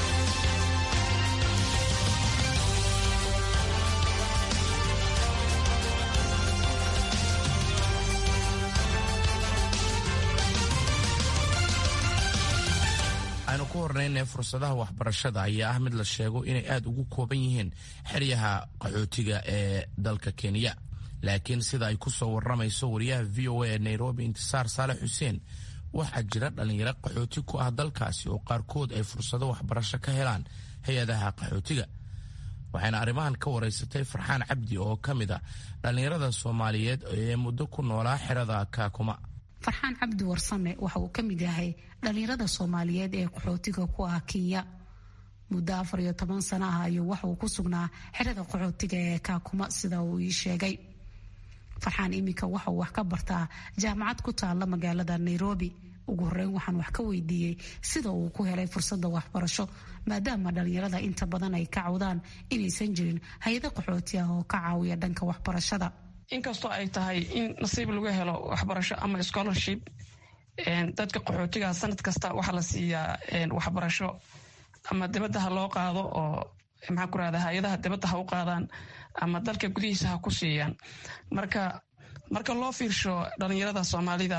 aynu ku hornaynay fursadaha waxbarashada ayaa ah mid la sheego inay aad ugu kooban yihiin xeryaha qaxootiga ee dalka kenya laakiin sida ay ku soo warramayso wariyaha v o a ee nairobi intisaar saalex xuseen waxaa jira dhallinyaro qaxooti ku ah dalkaasi oo qaarkood ay fursado waxbarasho ka helaan hay-adaha qaxootiga waxayna arrimahan ka waraysatay farxaan cabdi oo ka mid a dhallinyarada soomaaliyeed ee muddo ku noolaa xerada kaakuma farxaan cabdi warsame waxa uu ka mid yahay dhallinyarada soomaaliyeed ee qaxootiga ku ah kenya muddo afar iyo toban sano ah ayuu waxa uu ku sugnaa xerada qaxootiga ee kaakuma sida uu ii sheegay farxaan iminka waxa uu wax ka bartaa jaamacad ku taalla magaalada nairobi ugu horeyn waxaan wax ka weydiiyey sida uu ku helay fursada waxbarasho maadaama dhallinyarada inta badan ay ka cawdaan inaysan jirin hay-ado qaxooti ah oo ka caawiya dhanka waxbarashada inkastoo ay tahay in nasiib lagu helo waxbarasho ama scholarship dadka qaxootiga sanad kasta waxaa la siiyaa waxbarasho ama dibadda ha loo qaado oo maxaa ku rahda hay-adaha dibadda ha u qaadaan ama dalka gudihiisa ha ku siiyaan marka marka loo fiirsho dhalinyarada soomaalida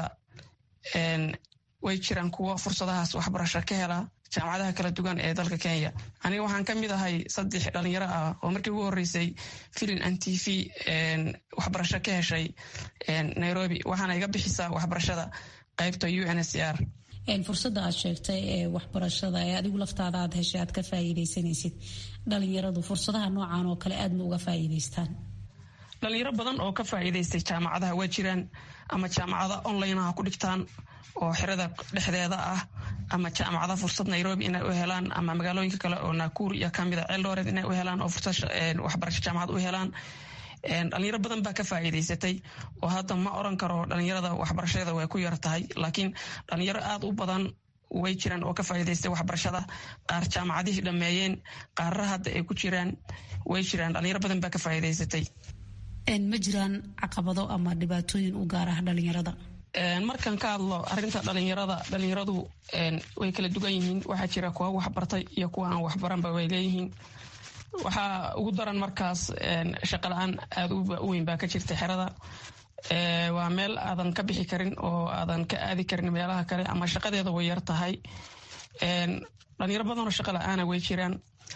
way jiraan kuwo fursadahaas waxbarasho ka hela jaamacadaha kala duwan ee dalka kenya aniga waxaan ka mid ahay saddex dhalinyaro ah oo markii ugu horeysay filin an t v waxbarasho ka heshay nairobi waxaana iga bixisaa waxbarashada qaybta u n s r fursada aad sheegtay ee waxbarashada ee adigu laftaada aad heshay aad ka faa'iidaysanaysid dhalinyaradu fursadaha noocan oo kale aad ma uga faa'iidaystaan dhalinyaro badan oo ka faa'iidaystay jaamacadaha waa jiraan ama jaamacada onlineha ku dhigtaan oo xerada dhexdeeda ah ama jaamacada fursad nairobi inay u helaan ama magaalooyinka kale oo nakuur iyo kamida ceeldooreed inay u helaan oo fursad waxbarasho jaamacad u helaan dhalinyaro badan baa ka faa'iidaysatay oo hadda ma oran karo dhalinyarada waxbarashadeeda way ku yar tahay laakiin dhalinyaro aad u badan way jiraan oo ka faa'iidaystay waxbarashada qaar jaamacadihii dhammeeyeen qaarra hadda ay ku jiraan way jiraan dhalinyaro badan baa ka faa'iidaysatay ma jiraan caqabado ama dhibaatooyin u gaar ah dhalinyarada markaan ka hadlo arinta dhalinyarada dhalinyaradu way kala dugan yihiin waxaa jira kuwa waxbartay iyo kuwa aan waxbaranba way leeyihiin waxaa ugu daran markaas shaqa la-aan aada u weyn baa ka jirta xerada waa meel aadan ka bixi karin oo aadan ka aadi karin meelaha kale ama shaqadeeda way yar tahay dhalinyaro badanoo shaqa la-aana way jiraan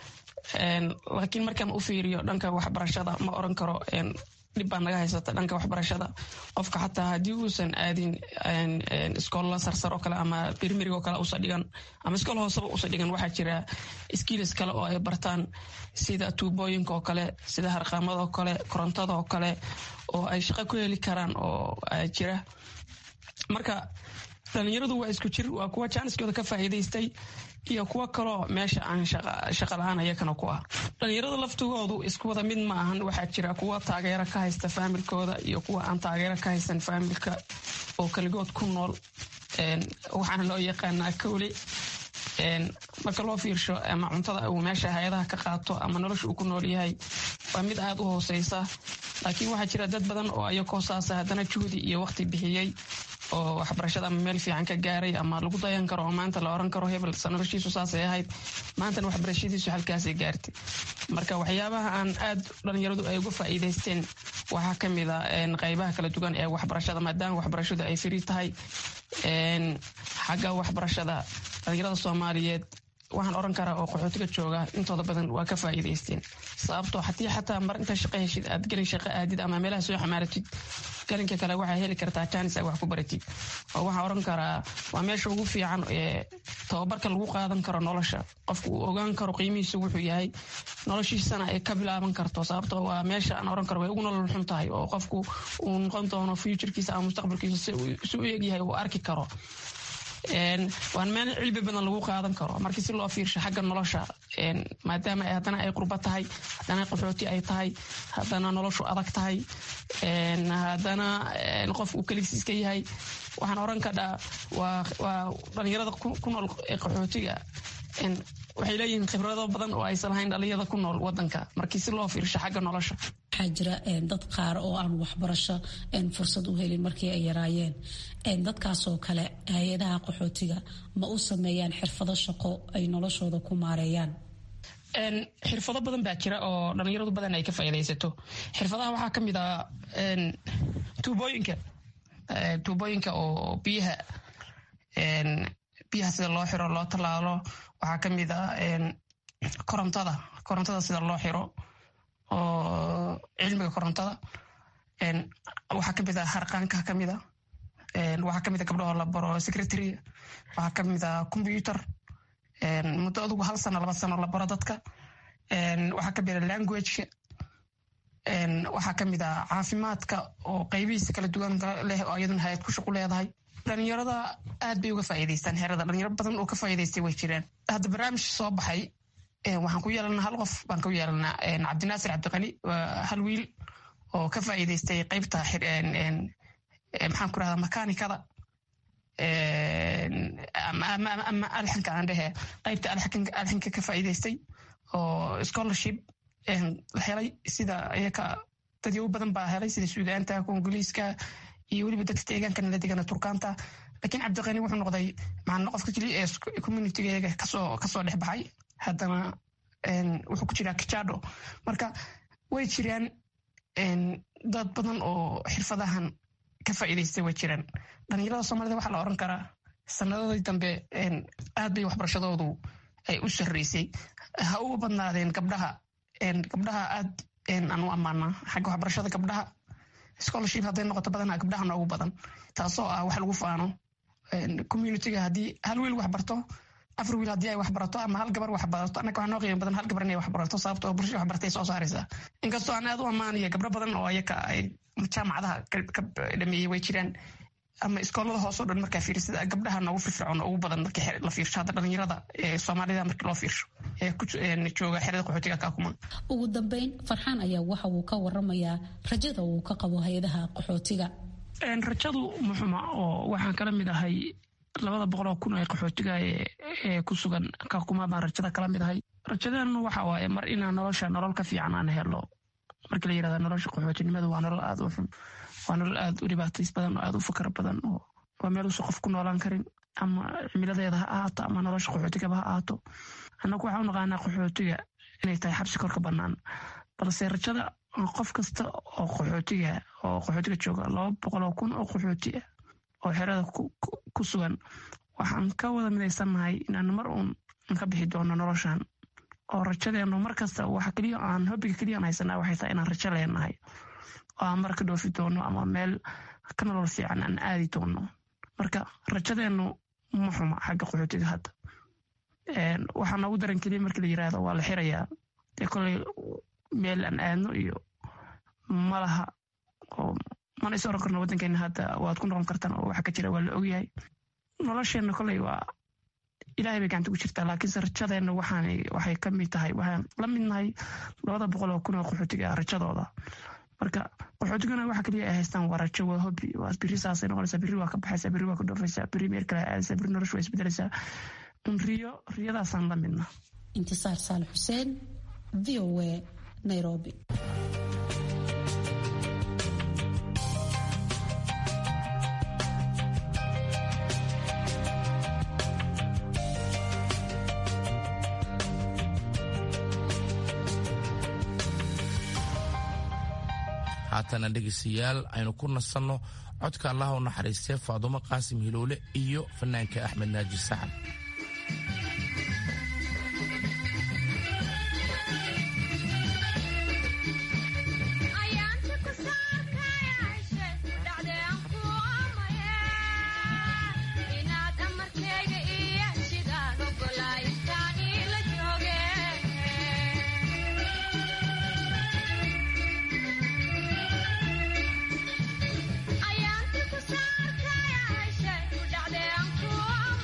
laakiin markaan u fiiriyo dhanka waxbarashada ma oran karo dhib baa naga haysata dhanka waxbarashada qofka xataa haddii uusan aadin iskoolla sarsar oo kale ama birmirig oo kale usa dhigan ama iskool hooseba usa dhigan waxaa jira skiilis kale oo ay bartaan sida tuubooyinka oo kale sida harqaamada oo kale korontada oo kale oo ay shaqo ku heli karaan oo jira marka dhalinyaradu waa isku jir waa kuwa jaaniskooda ka faa'iidaystay iyo kuwo kaloo meesha aan shaqa la-aan ayakana ku ah dhalinyarada laftigoodu isku wada mid ma ahan waxaa jira kuwa taageero ka haysta faamilkooda iyo kuwa aan taageero ka haysan faamilka oo kaligood ku nool waxaana loo yaqaanaa kowle marka loo fiirsho ama cuntada uu meesha hay-adaha ka qaato ama nolosha uu ku nool yahay waa mid aada u hooseysa laakiin waxaa jira dad badan oo ayakoo saasa haddana juhdi iyo waqti bixiyey oo waxbarashada ama meel fiican ka gaaray ama lagu dayan karo oo maanta la oran karo hebel noloshiisu saasay ahayd maantana waxbarashadiisu halkaasay gaartay marka waxyaabaha aan aad dhalinyaradu ay uga faa'iidaysteen waxaa ka mid a qaybaha kala duwan ee waxbarashada maadaama waxbarashadu ay firi tahay xagga waxbarashada dhalinyarada soomaaliyeed waxaan oran karaa oo qaxootiga jooga intooda badan waa ka faa'iidaysteen sababtoo haddii xataa mar inta shaqo heshid aad gelin shaqo aadid ama meelaha soo xamaaratid galinka kale waxaa heli kartaa jaanis aad wax ku baratid oo waxaan oran karaa waa meesha ugu fiican ee tababarka lagu qaadan karo nolosha qofku uu ogaan karo qiimihiisa wuxuu yahay noloshiisana ay ka bilaaban karto sababtoo waa meesha aan oran karo way ugu nolol xun tahay oo qofku uu noqon doono futurkiisa ama mustaqbalkiisa si u egyahay uu arki karo waan meel cilmi badan lagu qaadan karo markii si loo fiirsho xagga nolosha maadaama haddana ay qurba tahay haddana qaxooti ay tahay haddana noloshu adag tahay haddana qof uu keligiis iska yahay waxaan oran kadhaa waa dhalinyarada ku nool qaxootiga waxay leeyihiin khibrado badan oo aysan lahayn dhalinyarada ku nool wadanka markii si loo fiirsho xagga nolosha waxaa jira dad qaar oo aan waxbarasho fursad u helin markii ay yaraayeen dadkaasoo kale hay-adaha qaxootiga ma u sameeyaan xirfado shaqo ay noloshooda ku maareeyaan xirfado badan baa jira oo dhalinyaradu badan ay ka faaidaysato xirfadaha waxaa kamid ah tuubooyinka tuubooyinka oo biyaha biyaha sida loo xiro loo tallaalo waxaa kamid ah korontada korontada sida loo xiro oo cilmiga korontada waxaa kamid ah harqaanka kamid a waxaa kamid a gabdhahoo la baro secretary waxaa kamid a computer muddo adugu hal sano laba sano la baro dadka waxaa kamid a languageka waxaa kamid a caafimaadka oo qaybihiisa kala duwan leh oo iyaduna hay-ad ku shaqu leedahay dhalinyarada aad bay uga faa'iidaystaan xerada dhalinyaro badan oo ka faa'iidaystay way jiraan hadda barnaamij soo baxay waxaan ku yeelanaa hal qof baan ku yeelanaa cabdinaasir cabdiqani waa hal wiil oo ka faa'iidaystay qaybta maxaan ku rahdaa makanikada ama alxanka aan dhehe qaybta alxanka ka faa'iidaystay oo scholarship la helay sida iyaka dadyow badan baa helay sida suudaanta kongoliiska iyo weliba dadka deegaanka nala degana turkaanta laakiin cabdiqani wuxuu noqday macna qofka keliya ee communitygeega kasoo kasoo dhex baxay haddana wuxuu ku jiraa kijado marka way jiraan dad badan oo xirfadahan ka faa'iidaystay way jiraan dhalinyarada soomaalida waxaa la oran karaa sanadadii dambe aad bay waxbarashadoodu ay u sarreysay ha uga badnaadeen gabdhaha gabdhaha aad aan u ammaanaa xagga waxbarashada gabdhaha scholarship hadday noqoto badanaa gabdhaha noogu badan taasoo ah wax lagu faano communityga haddii hal wiil wax barto afar wiil haddii ay wax barato ama hal gabar wax barato annaga waxaa noo qiimo badan hal gabar inay wax barato sababto oo bulshada wax bartay soo saaraysaa inkastoo aan aad u ammaanaya gabdho badan oo ayaka ay jaamacadaha ka dhameeyey way jiraan ama iskoolada hoosoo dhan markaa fiirsada gabdhaha noogu firfircoon ugu badan markii la fiirsho hadda dhalinyarada ee soomaalida markii loo fiirsho ee jooga xerada qaxootiga kaakuma ugu dambeyn farxaan ayaa waxa uu ka waramayaa rajada uu ka qabo hay-adaha qaxootiga rajadu muxuma oo waxaan kala mid ahay labada boqoloo kun ee qaxootiga ee ku sugan kaakuma baan rajada kala mid ahay rajadeenu waxa waaye mar inaan nolosha nolol ka fiican aan helo markii la yirahda nolosha qaxootinimadu waa nolol aada u xun waa nolol aada u dhibaatays badan oo aada u fakar badan oo waa meel uusan qof ku noolaan karin ama cimiladeeda ha ahaato ama nolosha qaxootigaba ha ahaato annagu waxaa u naqaanaa qaxootiga inay tahay xabsi korka bannaan balse rajada qof kasta oo qaxootiga oo qaxootiga jooga laba boqoloo kun oo qaxooti ah oo xerada ku sugan waxaan ka wada midaysannahay inaan mar uun ka bixi doono noloshan oo rajadeenu mar kasta waxa keliya aan hobbiga keliya aan haysanaa waxay tahay inaan rajo leenahay oo aan mar ka dhoofi doono ama meel ka nolol fiican aan aadi doono marka rajadeenu ma xuma xagga qaxootiga hadda waxaa noogu daran keliya markii la yiraahdo waa la xirayaa dee koley meel aan aadno iyo malaha oo mana is oran karno waddankeena hadda waad ku noqon kartaan oo waxa ka jira waa la ogyahay nolosheenna koley waa ilahay bay gacanta ku jirtaa laakiinse rajadeenna waxaan waxay ka mid tahay waxaan la mid nahay labada boqol oo kun oo qaxootiga rajadooda marka qaxootigana waxa keliya ay haystaan waa rajo waa hobi waa biri saasay noqonaysaa biri waa ka baxaysaa biri waa ka dhoofaysaa biri meel kale aadaysaa biri noloshu waa isbedelaysaa un riyo riyadaasaan la midna intisaar saal xuseen v o a nairobi haatana dhegaystayaal aynu ku nasanno codka allaha u naxariistee faadumo qaasim hiloole iyo fanaanka axmed naaji saxan Ayaan ku saarkaya, shay u dhacday aan ku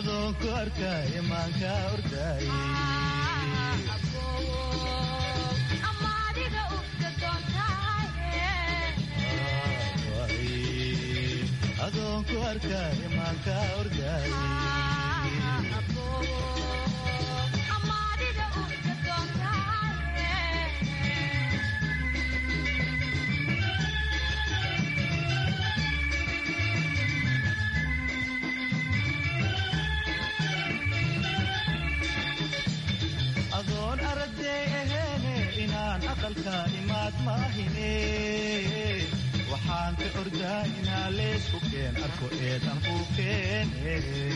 adoonku arkaaye maanka ordaay adoonku arkaaye maanka ordaay adoon aragday aheene inaan aqalka imaad maahine waxaan ka ordaa inaa leesku keen arko eedan ku keene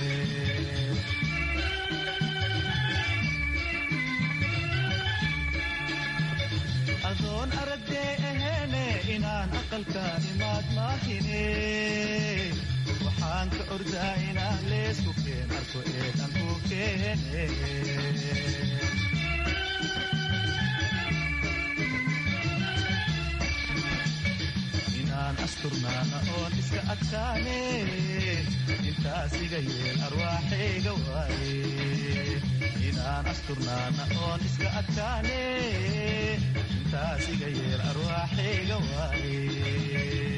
adoon aragday aheene inaan aqalka imaad maahine waxaan ka ordaa inaa leesku keen arko eedan ku keene inaan asturnaana oon iska adkaane intaas iga yeel arwaaxayga waaye inaan asturnaana oon iska adkaane intaas iga yeel arwaaxayga waaye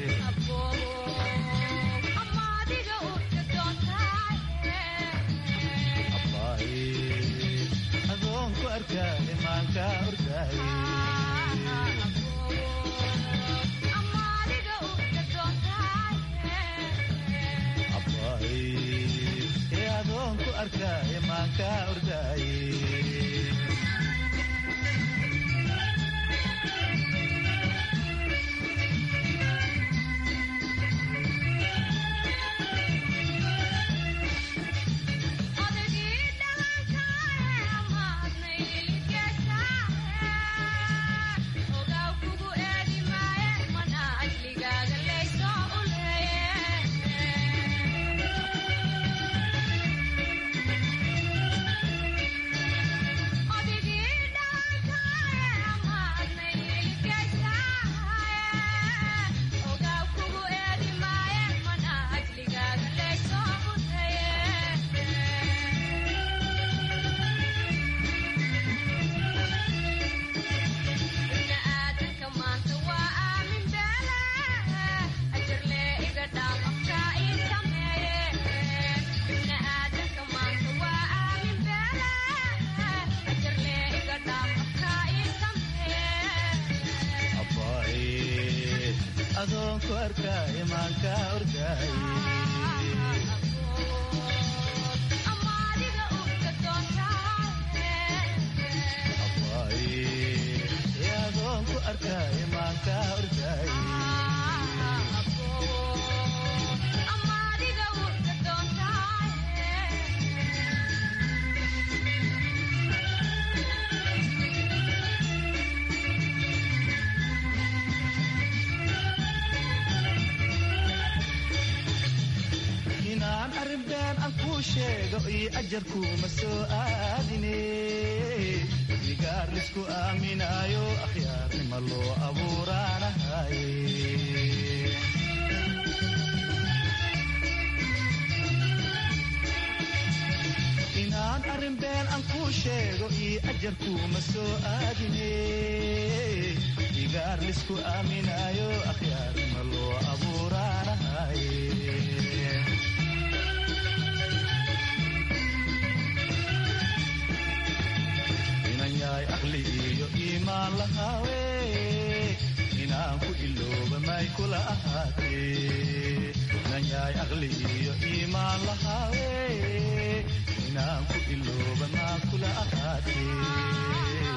adoonku arkaaye maanka ordaaye ee adoonku arkaaye maanka ordaaye adoonku arkaaye maanka ordaaye ee adoonku arkaaye maanka ordaaye inaan arrin been aan kuu sheego iyo ajarkuuma soo aadine igaar lisku aaminaayo akhyaarnima loo abuuraanahaye inaan arrin been aan kuu sheego iyo ajarkuuma soo aadine igaar lisku aaminaayo akhyaarnima loo abuuraanahaye inan yahay aqli iyo iimaan lahaawe inaan ku ilooba may kula ahaatee inan yahay aqli iyo iimaan lahaawe inaan ku ilooba maa kula ahaatee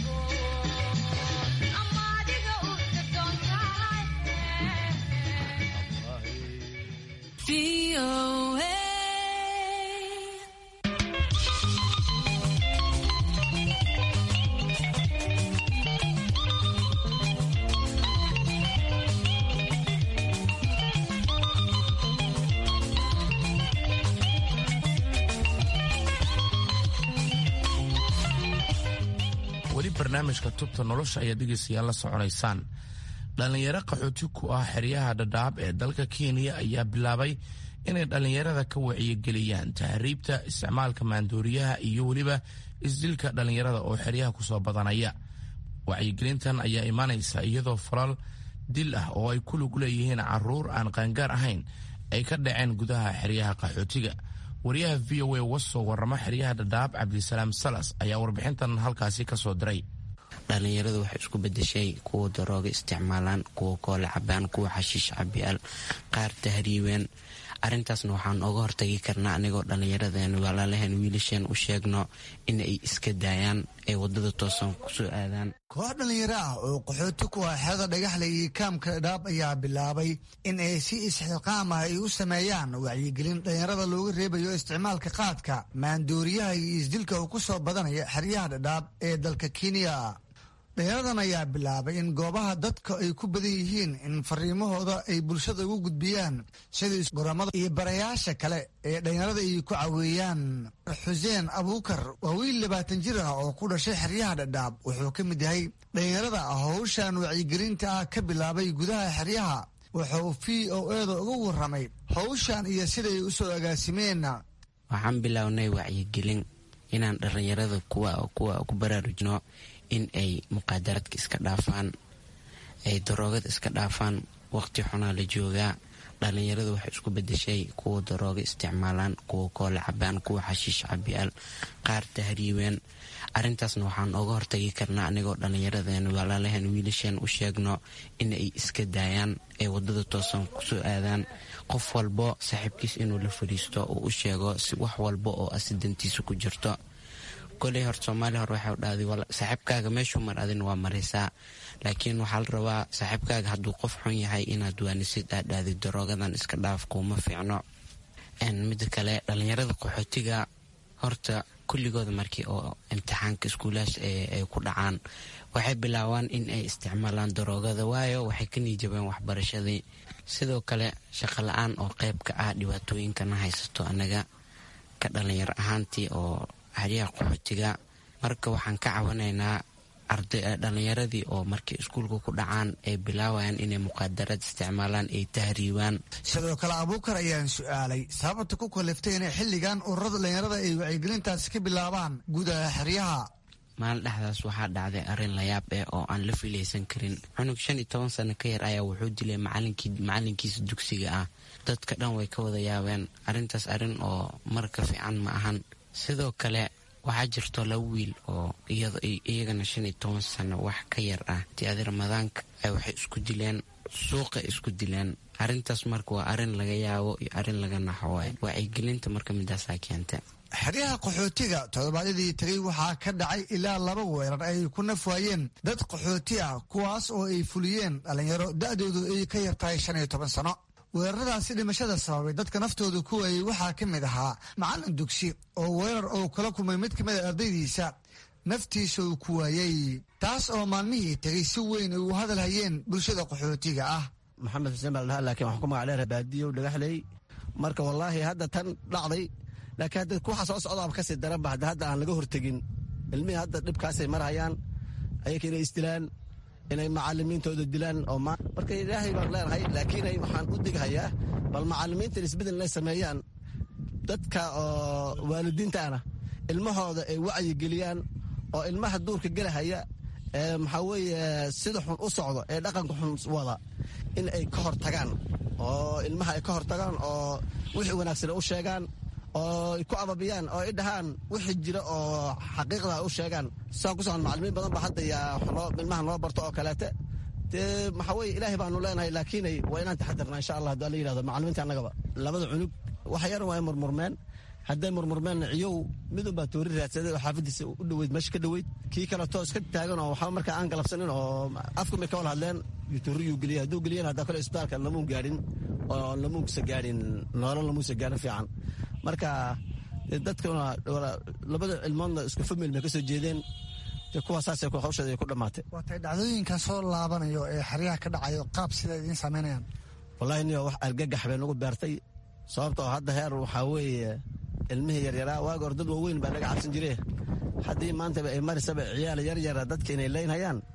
weli barnaamijka tubta nolosha ayaa dhegaystayaal la soconaysaan dhallinyaro qaxooti ku ah xeryaha dhadhaab ee dalka kenya ayaa bilaabay inay dhallinyarada ka wacyigeliyaan tahriibta isticmaalka maandooriyaha iyo weliba isdilka dhallinyarada oo xeryaha kusoo badanaya wacyigelintan ayaa imaanaysa iyadoo falal dil ah oo ay ku lug leeyihiin caruur aan qaangaar ahayn ay ka dhaceen gudaha xeryaha qaxootiga wariyaha v o a wasoo warrama xeryaha dhadhaab cabdisalaam salas ayaa warbixintan halkaasi ka soo diray dhallinyaradu waxay isku bedeshay kuwa darooga isticmaalaan kuwa koole cabaan kuwa xashiish cabiyaal qaar tahriibeen arrintaasna waxaan oga hortagi karnaa anigoo dhallinyaradeen walaalaheen wiilasheen u sheegno in ay iska daayaan ay wadada toosan kusoo aadaan koox dhallinyaro ah oo qaxooti ku ah xeeda dhagaxle iyo kaamka dhaab ayaa bilaabay in ay si isxilqaam ah ay u sameeyaan wacyigelin dhallinyarada looga reebayo isticmaalka qaadka maandooriyaha iyo isdilka uu ku soo badanaya xeryaha dhadhaab ee dalka kenya dhalinyaradan ayaa bilaabay in goobaha dadka ay ku badan yihiin in fariimahooda ay bulshada ugu gudbiyaan sida goramada iyo barayaasha kale ee dhalinyarada ay ku caweeyaan xuseen abuukar waa wiil labaatan jir ah oo ku dhashay xeryaha dhadhaab wuxuu ka mid yahay dhalinyarada howshan wacyigelinta ah ka bilaabay gudaha xeryaha wuxuu v o eeda uga waramay howshan iyo siday u soo agaasimeen waxaan bilownay wacyigelin inaan dhallinyarada kuwa ku baraarujno in ay muqaadaraadka iska dhaafaan ay daroogada iska dhaafaan waqti xunaa la joogaa dhallinyaradu waxay isku bedeshay kuwa darooga isticmaalaan kuwa koole cabaan kuwa xashiish cabiyaal qaar tahriibeen arrintaasna waxaan oga hortagi karnaa anigoo dhallinyaradeen walaalaheen wiilasheen u sheegno in ay iska daayaan ay wadada toosan kusoo aadaan qof walbo saaxiibkiis inuu la fadhiisto uu u sheego si wax walba oo asidantiisa ku jirto koley hor soomaaliya hore waxay dhahday saaxiibkaaga meeshuu mar adin waa maraysaa laakiin waxaa la rabaa saaxiibkaaga hadduu qof xun yahay inaad waanisid aad dhahday daroogadan iska dhaaf kuuma fiicno mida kale dhallinyarada qaxootiga horta kulligooda markii oo imtixaanka iskuulahaas ay ku dhacaan waxay bilaabaan in ay isticmaalaan daroogada waayo waxay ka niijabeen waxbarashadii sidoo kale shaqo la-aan oo qeyb ka ah dhibaatooyinkana haysato anaga ka dhalinyar ahaantii oo xeryaha qaxootiga marka waxaan ka cawanaynaa dhallinyaradii oo markay iskuulka ku dhacaan ay bilaawayaan inay muqaadaraad isticmaalaan ay tahriibaan sidoo kale abuukar ayaan su-aalay sababta ku kaliftay inay xilligan ururada dhallinyarada ay wacyigelintaasi ka bilaabaan gudaha xeryaha maalin dhexdaas waxaa dhacday arrin layaab eh oo aan la filaysan karin cunug shan iyo toban sano ka yar ayaa wuxuu dilay macalinkiisa dugsiga ah dadka dhan way ka wada yaabeen arrintaas arrin oo marka fiican ma ahan sidoo kale waxaa jirto laba wiil oo iyagana shan iyo toban sano wax ka yar ah tiadi ramadaanka waxay isku dileen suuqa isku dileen arrintaas marka waa arrin laga yaabo iyo arrin laga naxo waay wacyigelinta marka midaasaa keenta xeryaha qaxootiga toddobaadyadii tegay waxaa ka dhacay ilaa laba weerar ay ku naf waayeen dad qaxooti ah kuwaas oo ay fuliyeen dhallinyaro da-doodu ay ka yartahay shan iyo toban sano weeraradaasi dhimashada sababay dadka naftooda ku waayey waxaa ka mid ahaa macallin dugsi oo weerar uu kala kulmay mid kamid a ardaydiisa naftiisa uu ku waayey taas oo maalmihii tegay si weyn ay u hadal hayeen bulshada qaxootiga ah maxamed xuseen baa ladhaha laakiin waxaan ku magac dheera baadiyow dhagaxley marka wallaahi hadda tan dhacday laakiin hadda waxa soo socdaaba kasii daranba hadda hadda aan laga hortegin ilmihii hadda dhibkaasay marhayaan ayaka inay isdilaan inay macalimiintooda dilaan oo marka ilaahay baan leenahay laakiin waxaan u dighayaa bal macalimiintan isbedel inay sameeyaan dadka oo waalidiintaana ilmahooda ay wacyi geliyaan oo ilmaha duurka gelahaya ee maxaa weeye sida xun u socdo ee dhaqanka xun wada in ay ka hor tagaan oo ilmaha ay ka hor tagaan oo wixii wanaagsan u sheegaan oo ku ababiyaan oo ay dhahaan wixii jira oo xaqiiqda u sheegaan saa ku socon macalimiin badan ba hadda yaa ilmaha noo barto oo kaleete dee maxaa weye ilaahay baanu leenahay laakiinay waa inaan taxadirnaa insha allah haddii la yidhahdo macalimiinta annagaba labada cunug waxa yaran waa ay murmurmeen hadday murmurmeenna ciyow midun baa toori raadsaday oo xaafadiisa u dhoweyd meesha ka dhoweyd kii kale toos ka taagan oo waxba markaa aan galabsanin oo afku may ka wada hadleen tooriyuu geliyay hadduu geliyana haddaa kale isbitaalka lamuun gaadhin oo lamuunsa gaadhin noolal lamuunsa gaadhin fiican marka dadkuna labada ilmoodna isku famil bay ka soo jeedeen kuwaasaasay hawsheeda ay ku dhammaatay waatay dhacdooyinkan soo laabanayo ee xeryaha ka dhacayo qaab sida idiin samaynayaan wallaahi niyo wax argagax bay nagu beertay sababtoo hadda heer waxaa weeye ilmihii yaryaraa waaga hor dad waaweyn baa laga cabsan jire haddii maantaba ay marisaba ciyaal yaryara dadka inay leynhayaan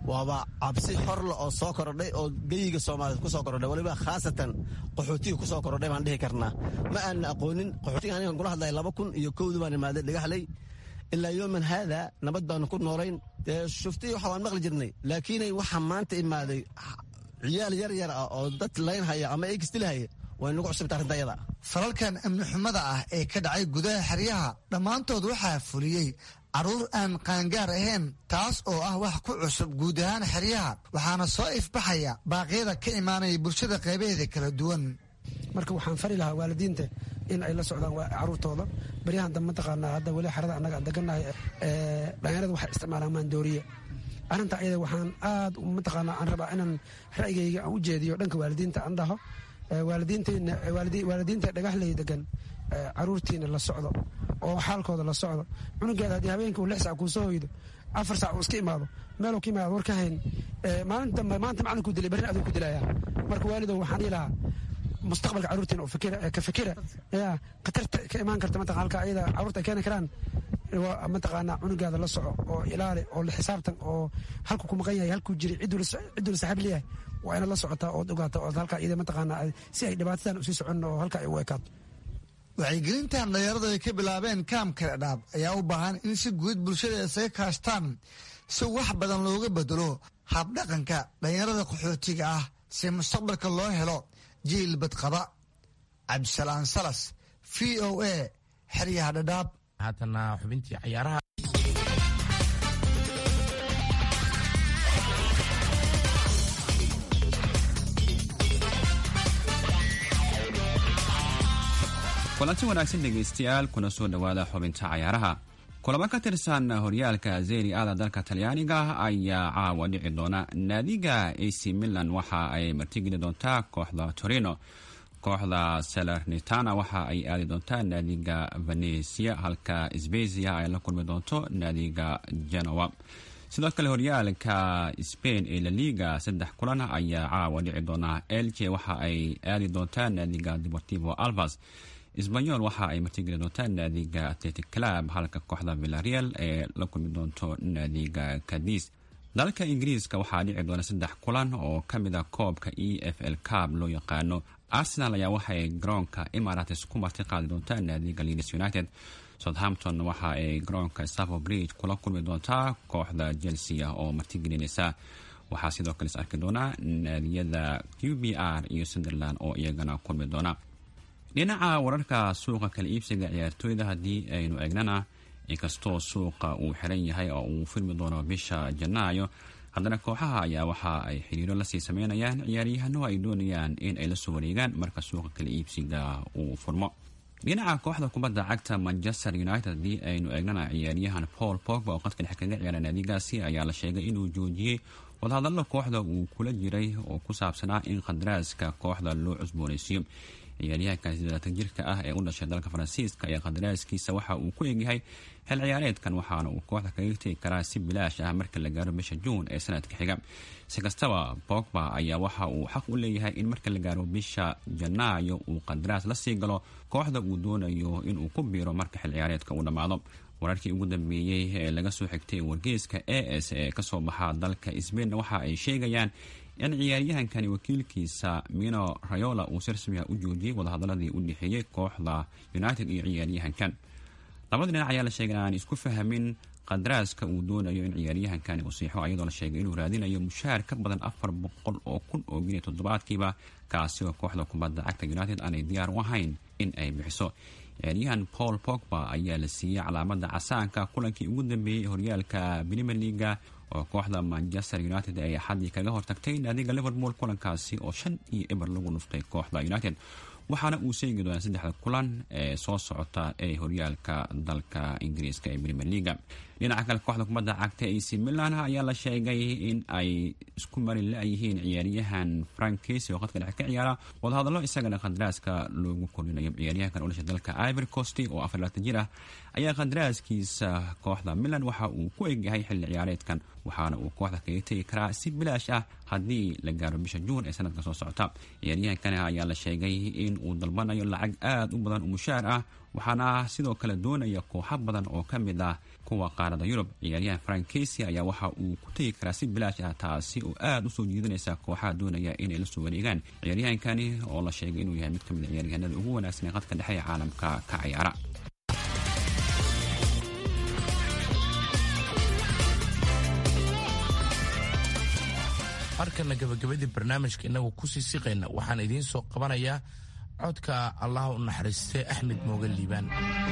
waaba cabsi horle oo soo korodhay oo geyiga soomaaliyeed ku soo korodhay waliba khaasatan qaxootiga ku soo korodhay baan dhihi karnaa ma aanna aqoonin qaxootiga anigan kula hadlaya laba kun iyo kowdii baan imaaday dhagaxley ilaa yooman haada nabad baanu ku noolayn dee shuftii waxa waan maqli jirnay laakiinay waxaa maanta imaaday ciyaal yar yar ah oo dad laynhaya ama eegisdilhaya way nagu cusubta arrinta ayada falalkan amni xumada ah ee ka dhacay gudaha xeryaha dhammaantood waxaa fuliyey carruur aan qaangaar ahayn taas oo ah wax ku cusub guud ahaan xeryaha waxaana soo ifbaxaya baaqyada ka imaanaya bulshada qaybaheeda kala duwan marka waxaan fari lahaa waalidiinta in ay la socdaan caruurtooda baryahan dambe mataqaanaa hadda weli xerada annaga aan degannahay dhalinyarada waxay isticmaalaan maandooriya arrinta ayada waxaan aad mataqaanaa aan rabaa inaan ra'yigayga aan u jeediyo dhanka waalidiinta aan dhaho waalidiinta dhagaxley degan caruurtiina la socdo oo xaalkooda la socdo cunugeeda haddii habeenkii uu lix sac kuu soo hoydo afar sac uu iska imaado meeluu ka imaado war ka hayn maalin dambe maanta macalinkuu dilay barrin aduu ku dilaya marka waalidow waxaan dhihi lahaa mustaqbalka caruurtiina oo ka fikira ya khatarta ka imaan karta mataqan halka ayada caruurta ay keeni karaan mataqaanaa cunugaada la soco oo ilaali oo la xisaabtan oo halku ku maqan yahay halkuu jiray cidduu la saaxiib leeyahay waa inaad la socotaa ood ogaata ood halka iyada mataqaanaa si ay dhibaatadan usii socon oo halka ay u ekaato wacyigelintan dhalinyaradu ay ka bilaabeen kaamka dhaab ayaa u baahan in si guud bulshada isaga kaashtaan si wax badan looga bedelo habdhaqanka dhalinyarada qaxootiga ah si mustaqbalka loo helo jiil badqaba cabdisalaan salas v o a xeryaha dhadhaab haatana xubintii cayaaraha kulanti wanaagsan dhegaystayaal kuna soo dhowaada xubinta cayaaraha kulamo ka tirsan horyaalka zeri ada dalka talyaaniga ayaa caawa dhici doona naadiga ac milan waxa ay martigeli doontaa kooxda torino kooxda salernitana waxa ay aadi doontaa naadiga venesia halka sbezia ay la kulmi doonto naadiga genoa sidoo kale horyaalka spain ee laliga saddex kulan ayaa caawa dhici doona elche waxa ay aadi doontaa naadiga deportivo alvas sbanyol waxa ay martigeli doontaa naadiga atletic club halka kooxda villareal ee la kulmi doonto naadiga cadis dalka ingiriiska waxaa dhici doona saddex kulan oo ka mid a koobka e f l cab loo yaqaano arsenal ayaa waxaay garoonka emarates ku marti qaadi doontaa naadiga leeds united southampton waxa ay garoonka staffo bridge kula kulmi doontaa kooxda chelsea oo martigelinaysa waxaa sidoo kale is arki doonaa naadiyada q b r iyo sunderland oo iyagana kulmi doona dhinaca wararka suuqa kala iibsiga ciyaartooyda haddii aynu eegnana inkastoo suuqa uu xiran yahay oo uu filmi doono bisha janaayo haddana kooxaha ayaa waxa ay xiriiro lasii sameynayaan ciyaaryahano ay doonayaan in ay la soo wareegaan marka suuqa kala iibsiga uu furmo dhinaca kooxda kubadda cagta manchester united haddii aynu eegnana ciyaaryahan paul pogba oo qadka dhex kaga ciyaara naadigaasi ayaa la sheegay inuu joojiyey wadahadallo kooxda uu kula jiray oo ku saabsanaa in qadaraaska kooxda loo cusboonaysiiyo ciyaaryahankan sideelaatan jirka ah ee u dhashay dalka faransiiska ee qadaraaskiisa waxa uu ku egyahay xil ciyaareedkan waxaana uu kooxda kaga tegi karaa si bilaash ah marka la gaaro bisha juun ee sanadka xiga si kastaba bogba ayaa waxa uu xaq u leeyahay in marka la gaaro bisha janaayo uu qadaraas la sii galo kooxda uu doonayo inuu ku biiro marka xil ciyaareedka uu dhammaado wararkii ugu dambeeyey ee laga soo xigtay wargeyska a s ee kasoo baxa dalka sbain waxa ay sheegayaan in ciyaaryahankani wakiilkiisa mino rayola uu si rasmiga u joojiyey wadahadaladii u dhexeeyey kooxda united iyo ciyaaryahankan labada dhinac ayaa la sheegay aan isku fahamin qadaraaska uu doonayo in ciyaaryahankani uu siixo ayadoo la sheegay inuu raadinayo mushaar ka badan afar boqol oo kun oo giniya toddobaadkiiba kaasi oo kooxda kubadda cagta united aanay diyaar u ahayn in ay bixiso ciyaaryahan paul pogba ayaa la siiyey calaamada casaanka kulankii ugu dambeeyey horyaalka premier leaga oo kooxda manchester united ay axadii kaga hortagtay naadiga liverpool kulankaasi oo shan iyo eber lagu dhuftay kooxda united waxaana uu seegi doonaa saddexda kulan ee soo socota ee horyaalka dalka ingiriiska ee premier leaga dhinaca kale kooxda kubadda cagta ac milan ayaa la sheegay in ay isku mari la-yihiin ciyaaryahan frank casy oo qadka dhexe ka ciyaara wadahadallo isagana qadaraaska loogu kordhinayo ciyaaryahankan u dhashay dalka ivory coast oo afar laatan jir ah ayaa qadaraaskiisa kooxda milan waxa uu ku egyahay xilli ciyaareedkan waxaana uu kooxda kaga tegi karaa si bilaash ah haddii la gaaro bisha juun ee sanadka soo socota ciyaaryahankani ayaa la sheegay in uu dalbanayo lacag aada u badan oo mushaar ah waxaana sidoo kale doonaya kooxo badan oo ka mid ah kuwa qaarada yurub ciyaaryahan frank casey ayaa waxa uu ku tegi karaa si bilaash ah taasi oo aada usoo jiidanaysa kooxaha doonaya inay la soo wareegaan ciyaaryahankani oo la sheegay inuu yahay mid ka mid a ciyaaryahanada ugu wanaagsan ee qadka dhexe ee caalamka ka ciyaara markana gabagabadii barnaamijka inagu kusii siqayna waxaan idiin soo qabanayaa codka allah u naxariistay axmed mooge liibaan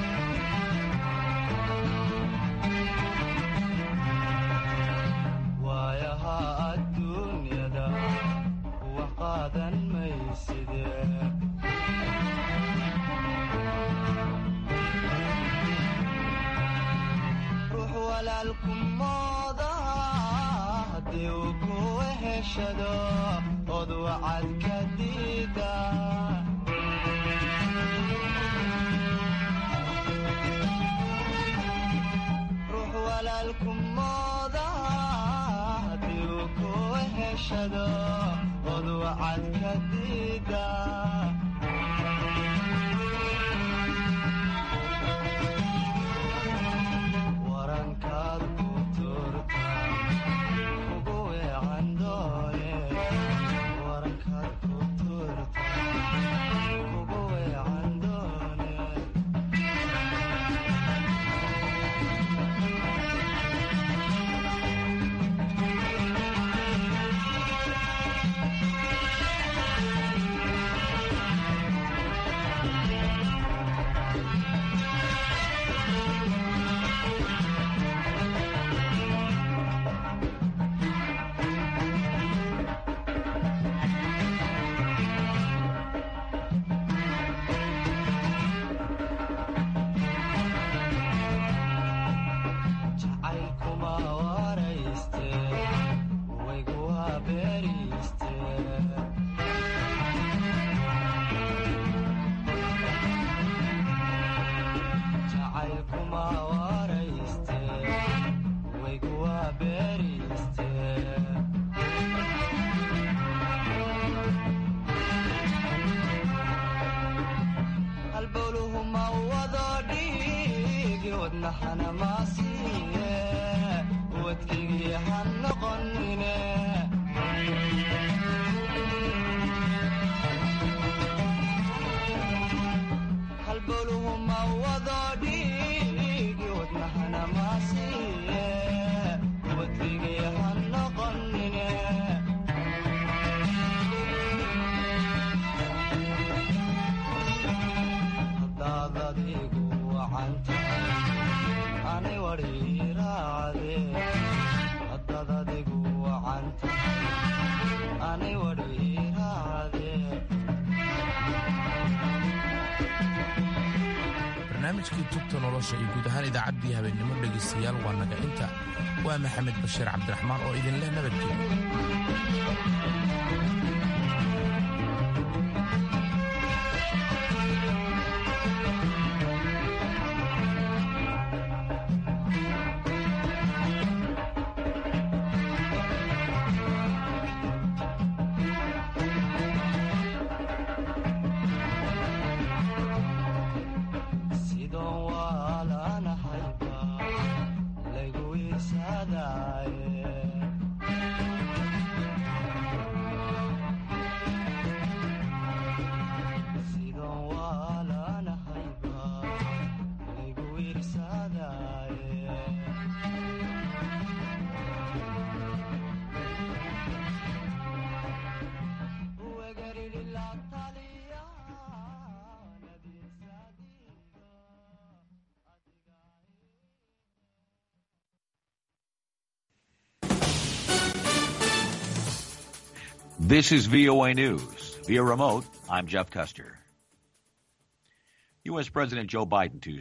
waayaha adduunyada wax qaadan mayside ruux walaalku moodaha haddii uu ku heshado od wacad ka diida ruux walaalku moodaha haddii uu ku heshado od wacad ka diida warankaad ku turta ugu weecan doone warankaad ku turta ugu weecan doone jacaylkuma warayste waygu habeeriste jacaylkuma warayste waygu habeeriste halbowluhu ma wado dhiigi wadnaxana maasiiye wadkigii ha noqonine halbowluhu ma wado dhiigi wadnaxana maasiiye wadkigii ha noqonine hadaad adigu wacan tahay anay wadhiiraacde hadaad adigu wacan tahay anay wadhiiraacde barnaamijkii tubta nolosha iyo guud ahaan idaacaddii habeennimo dhegaystayaal waa naga inta waa maxamed bashiir cabdiraxmaan oo idinleh nabadgelyo sidoon waalanahayba laygu isadaaye sidoon waalanahayba laygu irsadaaye This is VOA News. Via remote, I'm Jeff Custer. U.S. President Joe Biden Tuesday